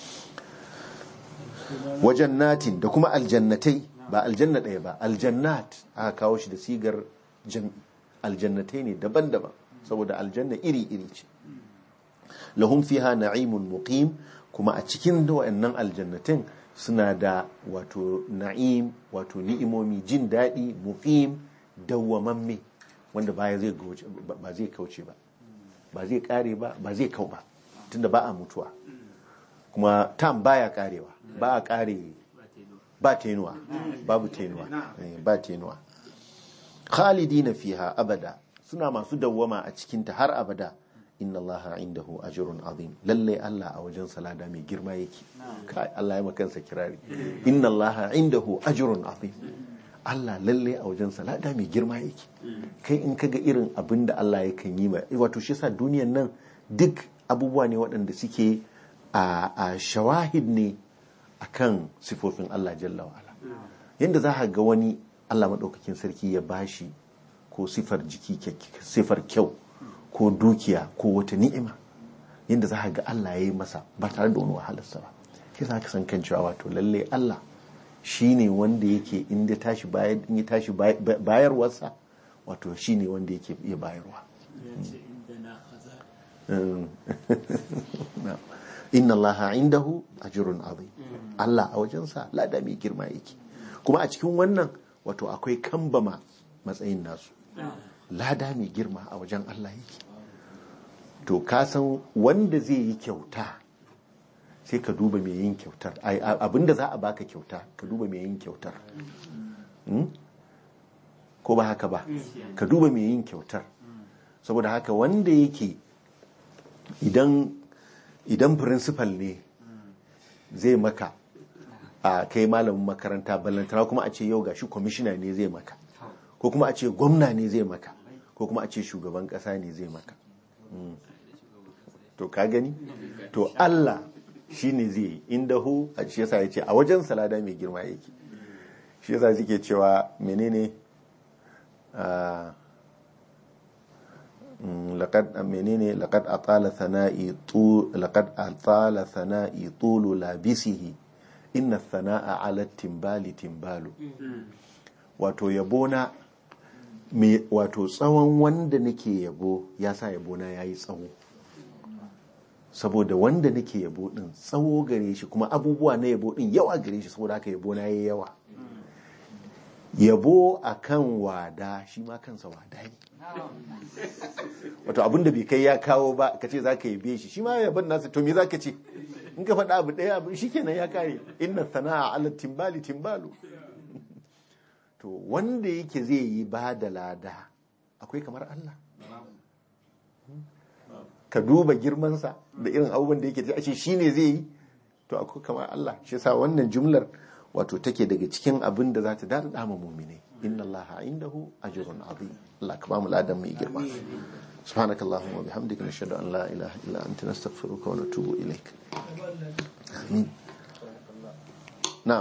wajen natin da kuma aljannatai ba aljanna ɗaya ba aljannat aka kawo shi da sigar jam'i aljannatai ne daban-daban saboda aljanna iri-iri ce lahum fiha na'imun muqim kuma a cikin wayannan aljannatin suna da wato na'im wato ni'imomi jin daɗi muqim dawwamamme wanda baya zai ba zai kauce ba ba zai kare ba ba zai kau ba tunda ba a mutuwa kuma tam baya karewa ba a kare ba tenuwa babu tenuwa ba tenuwa khalidina fiha abada suna masu dawwama a cikinta har abada inna Allah indahu ajrun azim lalle Allah a wajen salada mai girma yake kai Allah ya makansa kirari inna Allah indahu ajrun azim Allah lalle a wajen salada mai girma yake kai in kaga irin abin da Allah ya kan yi ma wato shi yasa duniyan nan duk abubuwa ne waɗanda suke a a shawahid ne akan sifofin Allah jalla wa ala yanda za ka ga wani Allah maɗaukakin sarki ya bashi ko sifar jiki kyakky- sifar kyau ko dukiya ko wata ni'ima yadda za ka ga Allah ya yi masa ba tare da wani wahalarsa ba shi za ka san kan cewa wato lalle Allah shi ne wanda yake inda tashi bayar in ya tashi bay- bay- bayarwarsa wato shi ne wanda yake iya bayarwa Mm. Na'am. inna allaha indahu ajrun azim Allah a wajensa lada mai girma yake kuma a cikin wannan wato akwai kambama matsayin nasu lada mai girma a wajen Allah yake to ka san wanda zai yi kyauta sai ka duba mai yin kyautar Ai, a- abinda za a baka kyauta ka duba mai yin kyautar Hmm? ko ba haka ba ka duba mai yin kyautar saboda haka wanda yake idan idan principal ne zai maka a kai malamin makaranta ballantana kuma a ce yau gashi kwamishina ne zai maka ko kuma a ce gwamna ne zai maka ko kuma a ce shugaban kasa ne zai maka Mm. to ka gani to Allah shi ne zai yi inda hu a shi yasa ya ce a wajen salada mai girma yake shi yasa suke cewa menene ah, mm, laqad menene laqad atala thana'i tu laqad atala thana'i tulu labisihi inna thana'a ala timbali timbalu wato yabona me wato tsawon wanda nake yabo ya sa yabona yayi tsawo saboda wanda nake yabo din tsawo gare shi kuma abubuwa na yabo din yawa gare shi saboda haka yabo na yayi yawa yabo akan wada shi ma kansa wada ne wato abin da bai kai ya kawo ba ka ce za ka yabe shi shi ma yabon nasa to me za ka ce in ka faɗa abu ɗaya abu shi kenan ya kare inna sana'a ala timbali timbalu to wanda yake zai yi ba da lada akwai kamar Allah ka duba girmansa da irin abubuwan da yake ta ce shi ne zai yi to akwai kamar Allah shi sa wannan jumlar wato take daga cikin abin da za ta dada dama muminai inna Allah indahu ajrun azim Allah ka ba mu ladan mai girma سبحانك اللهم وبحمدك نشهد أن لا إله إلا أنت نستغفرك ونتوب إليك آمين نعم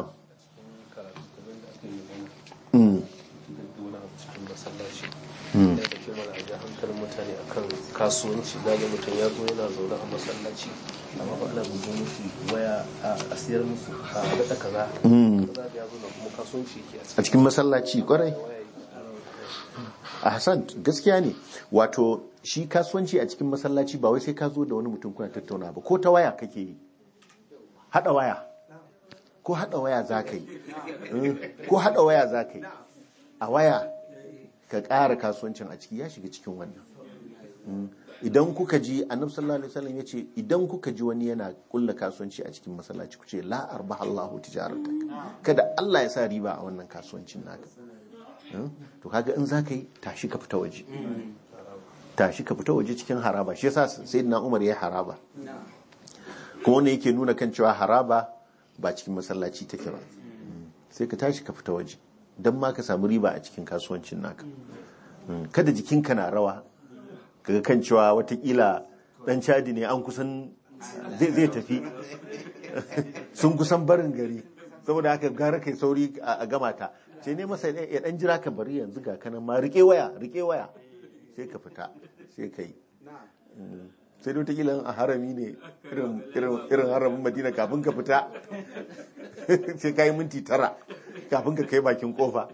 Mm. wani abu cikin masallaci Mm. da ke mana a ji hankalin mutane akan kasuwanci zaga mutum ya zo yana zaune a masallaci amma ba ana bugu musu waya a siyar musu a daɗa kaza Mm. kaza da ya zo na kuma kasuwanci ke a a cikin masallaci kwarai waya a hassan gaskiya ne wato shi kasuwanci a cikin masallaci ba wai sai ka zo da wani mutum kuna tattauna ba ko ta waya kake yi hada waya ko hada waya za ka yi Mm. ko hada waya za ka yi a waya ka ƙara kasuwancin a ciki ya shiga cikin wannan Mm. idan kuka ji annabi sallallahu alaihi wasallam yace idan kuka ji wani yana kulla kasuwanci a cikin masallaci ku ce la arbaha Allahu tijaratak kada Allah ya sa riba a wannan kasuwancin naka Mm. to kaga in za ka yi tashi ka fita waje tashi ka fita waje cikin haraba shi yasa sayyidina Umar ya yi haraba kuma wannan yake nuna kan cewa haraba ba cikin masallaci take ba Mm. sai ka tashi ka fita waje don ma ka samu riba a cikin kasuwancin naka Mm. kada jikinka na rawa kaga kan cewa watakila dan cadi ne an kusan zai zai tafi sun kusan barin gari saboda haka gara kai sauri a a gama ta sai ne masa ya dan jira ka bari yanzu ga kanan ma rike waya rike waya sai ka fita sai ka yi Mm. sai da watakila a harami ne irin irin- irin haramin madina kafin ka fita sai ka yi minti tara kafin ka kai bakin kofa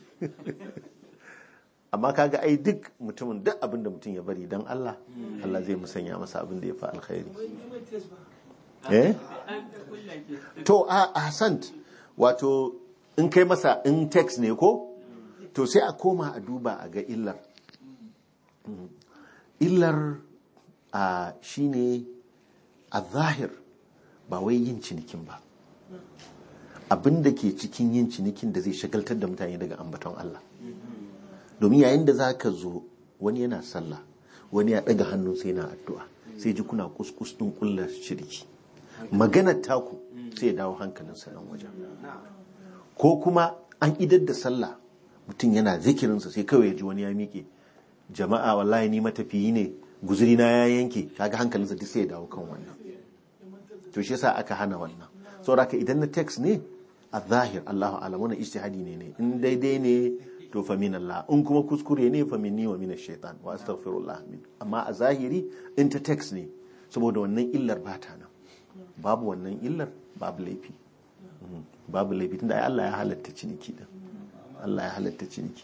amma kaga ai duk mutumin duk abin da mutum ya bari don Allah Allah zai musanya masa abin da ya fi alkhairi eh to a ahsant wato in kai masa in text ne ko to sai a koma a duba a ga illar Mm. illar a shine a zahir ba wai yin cinikin ba abin da ke cikin yin cinikin da zai shagaltar da mutane daga ambaton Allah domin yayin da za ka zo wani yana sallah wani ya ɗaga hannun sai na addu'a sai ji kuna kuskus ɗin ƙulla shirki maganar taku sai ya dawo hankalinsa nan wajen ko kuma an idar da sallah mutum yana zikirinsa sai kawai ya ji wani ya miƙe jama'a wallahi ni matafiyi ne guzuri na ya yanke kaga hankalinsa duk sai ya dawo kan wannan to shi yasa aka hana wannan saboda haka idan na text ne a zahir Allahu alam wannan ijtihadi ne ne in daidai ne to fa min Allah in kuma kuskure ne fa minni wa min shaitan wa astaghfirullah min amma a zahiri in ta text ne saboda wannan illar ba ta nan babu wannan illar babu laifi Mhm. babu laifi tunda ai Allah ya halatta ciniki din Allah ya halatta ciniki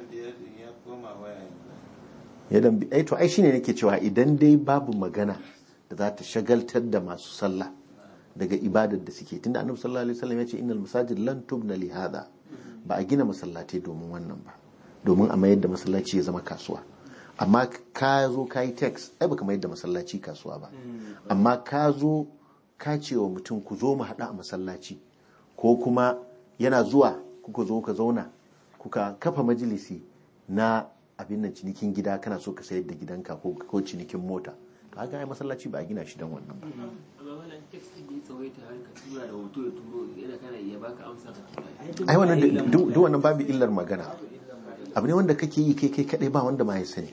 ya dan ai to ai shine nake cewa idan dai babu magana da za ta shagaltar da masu sallah daga ibadar da suke tunda annabi sallallahu alaihi wasallam ya ce innal masajid lan tubna li hada ba a gina masallatai domin wannan ba domin a mayar da masallaci ya zama kasuwa amma ka zo ka yi text ai baka mayar da masallaci kasuwa ba amma ka zo ka ce wa mutum ku zo mu haɗu a masallaci ko kuma yana zuwa kuka zo ka zauna kuka kafa majalisi na abin nan cinikin gida kana so ka sayar da gidanka ko ko cinikin mota kaga ai masallaci ba a gina shi don wannan ba amma wannan text din da ya tsawaita har ka tura da hoto ya turo yana kana iya baka amsa ka tura ai wannan duk duk wannan babu illar magana abu ne wanda kake yi kai kai kadai ba wanda ma ya sani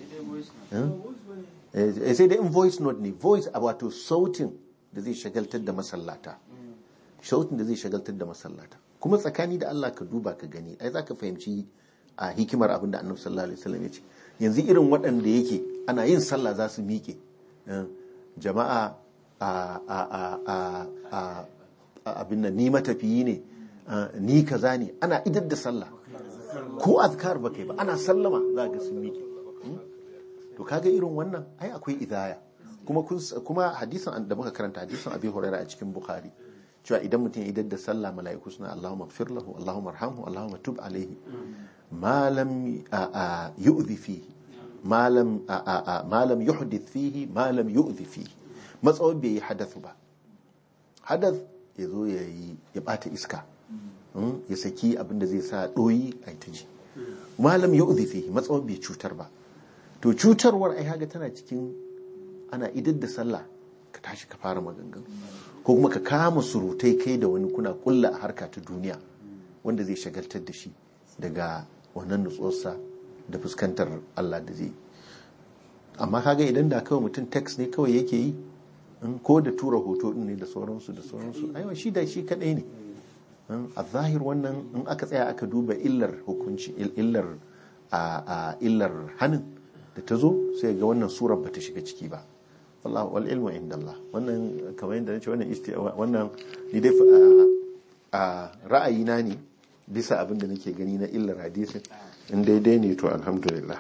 Eh, sai dai in voice note ne voice a wato sautin da zai shagaltar da masallata sautin da zai shagaltar da masallata kuma tsakani da Allah ka duba ka gani ai zaka fahimci a hikimar abin da Annabi sallallahu alaihi wasallam ya ce yanzu irin waɗanda yake ana yin sallah za su miƙe eh, jama'a a a a a a a- abin nan ni matafiyi ne eh, ni kaza ne ana idar da sallah ko azkar ba kai ba ana sallama za ga sun miƙe to kaga irin wannan ai akwai idaya kuma kun kuma hadisin da muka karanta hadisin abi hurairah a cikin bukhari cewa idan mutum ya idar da sallah mala'iku suna Allahumma ighfir lahu Allahumma arhamhu Allahumma tub alaihi ma lam a- a- yu'dhi fihi ma lam a- a- a- ma lam yuhdith fihi ma lam yu'dhi fihi matsawon bai yi hadathu ba hadath ya zo ya yi ya bata iska Mm, ya saki abin da zai sa ɗoyi a ta ji malam ya uzifi matsawon bai cutar ba to cutarwar ai haga tana cikin ana idar da sallah ka tashi ka fara maganganu ko kuma ka kama surutai kai da wani kuna kulla a harka ta duniya wanda zai shagaltar da shi daga wannan nutsuwarsa da fuskantar Allah da zai amma kaga idan da kawai mutum text ne kawai yake yi in ko da tura hoto din ne da sauransu da sauransu aiwa shi da shi kadai ne a zahir wannan in aka tsaya aka duba illar hukunci illar a illar hannun da ta zo sai ga wannan surar bata shiga ciki ba wallahu wal ilmu inda Allah wannan kamar yadda nace wannan isti wannan ni dai a ra'ayina ne bisa abin da nake gani na illar hadisin in daidai ne to alhamdulillah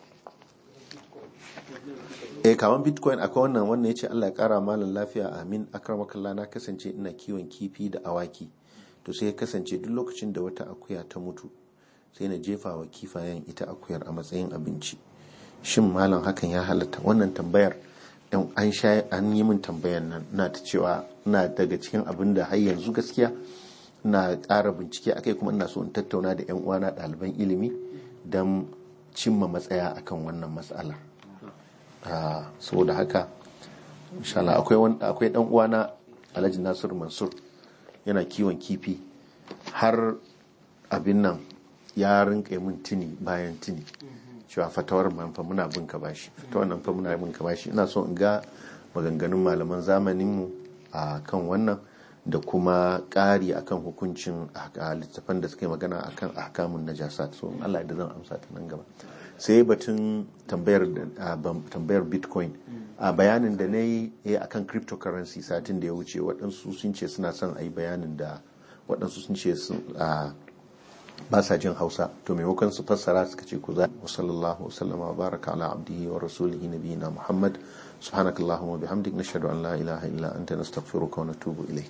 eh kaman bitcoin akwai wannan wannan yace Allah ya kara malam lafiya amin akramakallah na kasance ina kiwon kifi da awaki to sai ya kasance duk lokacin da wata akuya ta mutu sai na jefa wa kifayen ita akuyar a matsayin abinci shin malam hakan ya halatta wannan tambayar yan an sha an yi min tambayar nan na ta cewa na daga cikin abin da har yanzu gaskiya na ƙara bincike akai kuma ina so in tattauna da yan uwana ɗaliban ilimi don cimma matsaya akan wannan matsala saboda haka inshallah akwai akwai dan uwana Alhaji Nasir Mansur yana kiwon kifi har abin nan ya rinka min tuni bayan tuni cewa fatawar man fa muna bin ka bashi fatawar nan fa muna bin ka bashi ina so in ga maganganun malaman zamanin mu a kan wannan da kuma ƙari akan hukuncin a littafan da suka yi magana akan ahkamun najasat so in Allah da zan amsa ta nan gaba sai batun tambayar tambayar bitcoin a bayanin da na yi a kan cryptocurrency satin da ya wuce waɗansu sun ce suna son a yi bayanin da waɗansu sun ce ba sa jin hausa to maimakon su fassara suka ce ku za wa sallallahu wasallama wa baraka ala abdihi wa rasulihi nabiyina muhammad subhanakallahumma bihamdik nashhadu an la ilaha illa anta nastaghfiruka wa natubu ilayk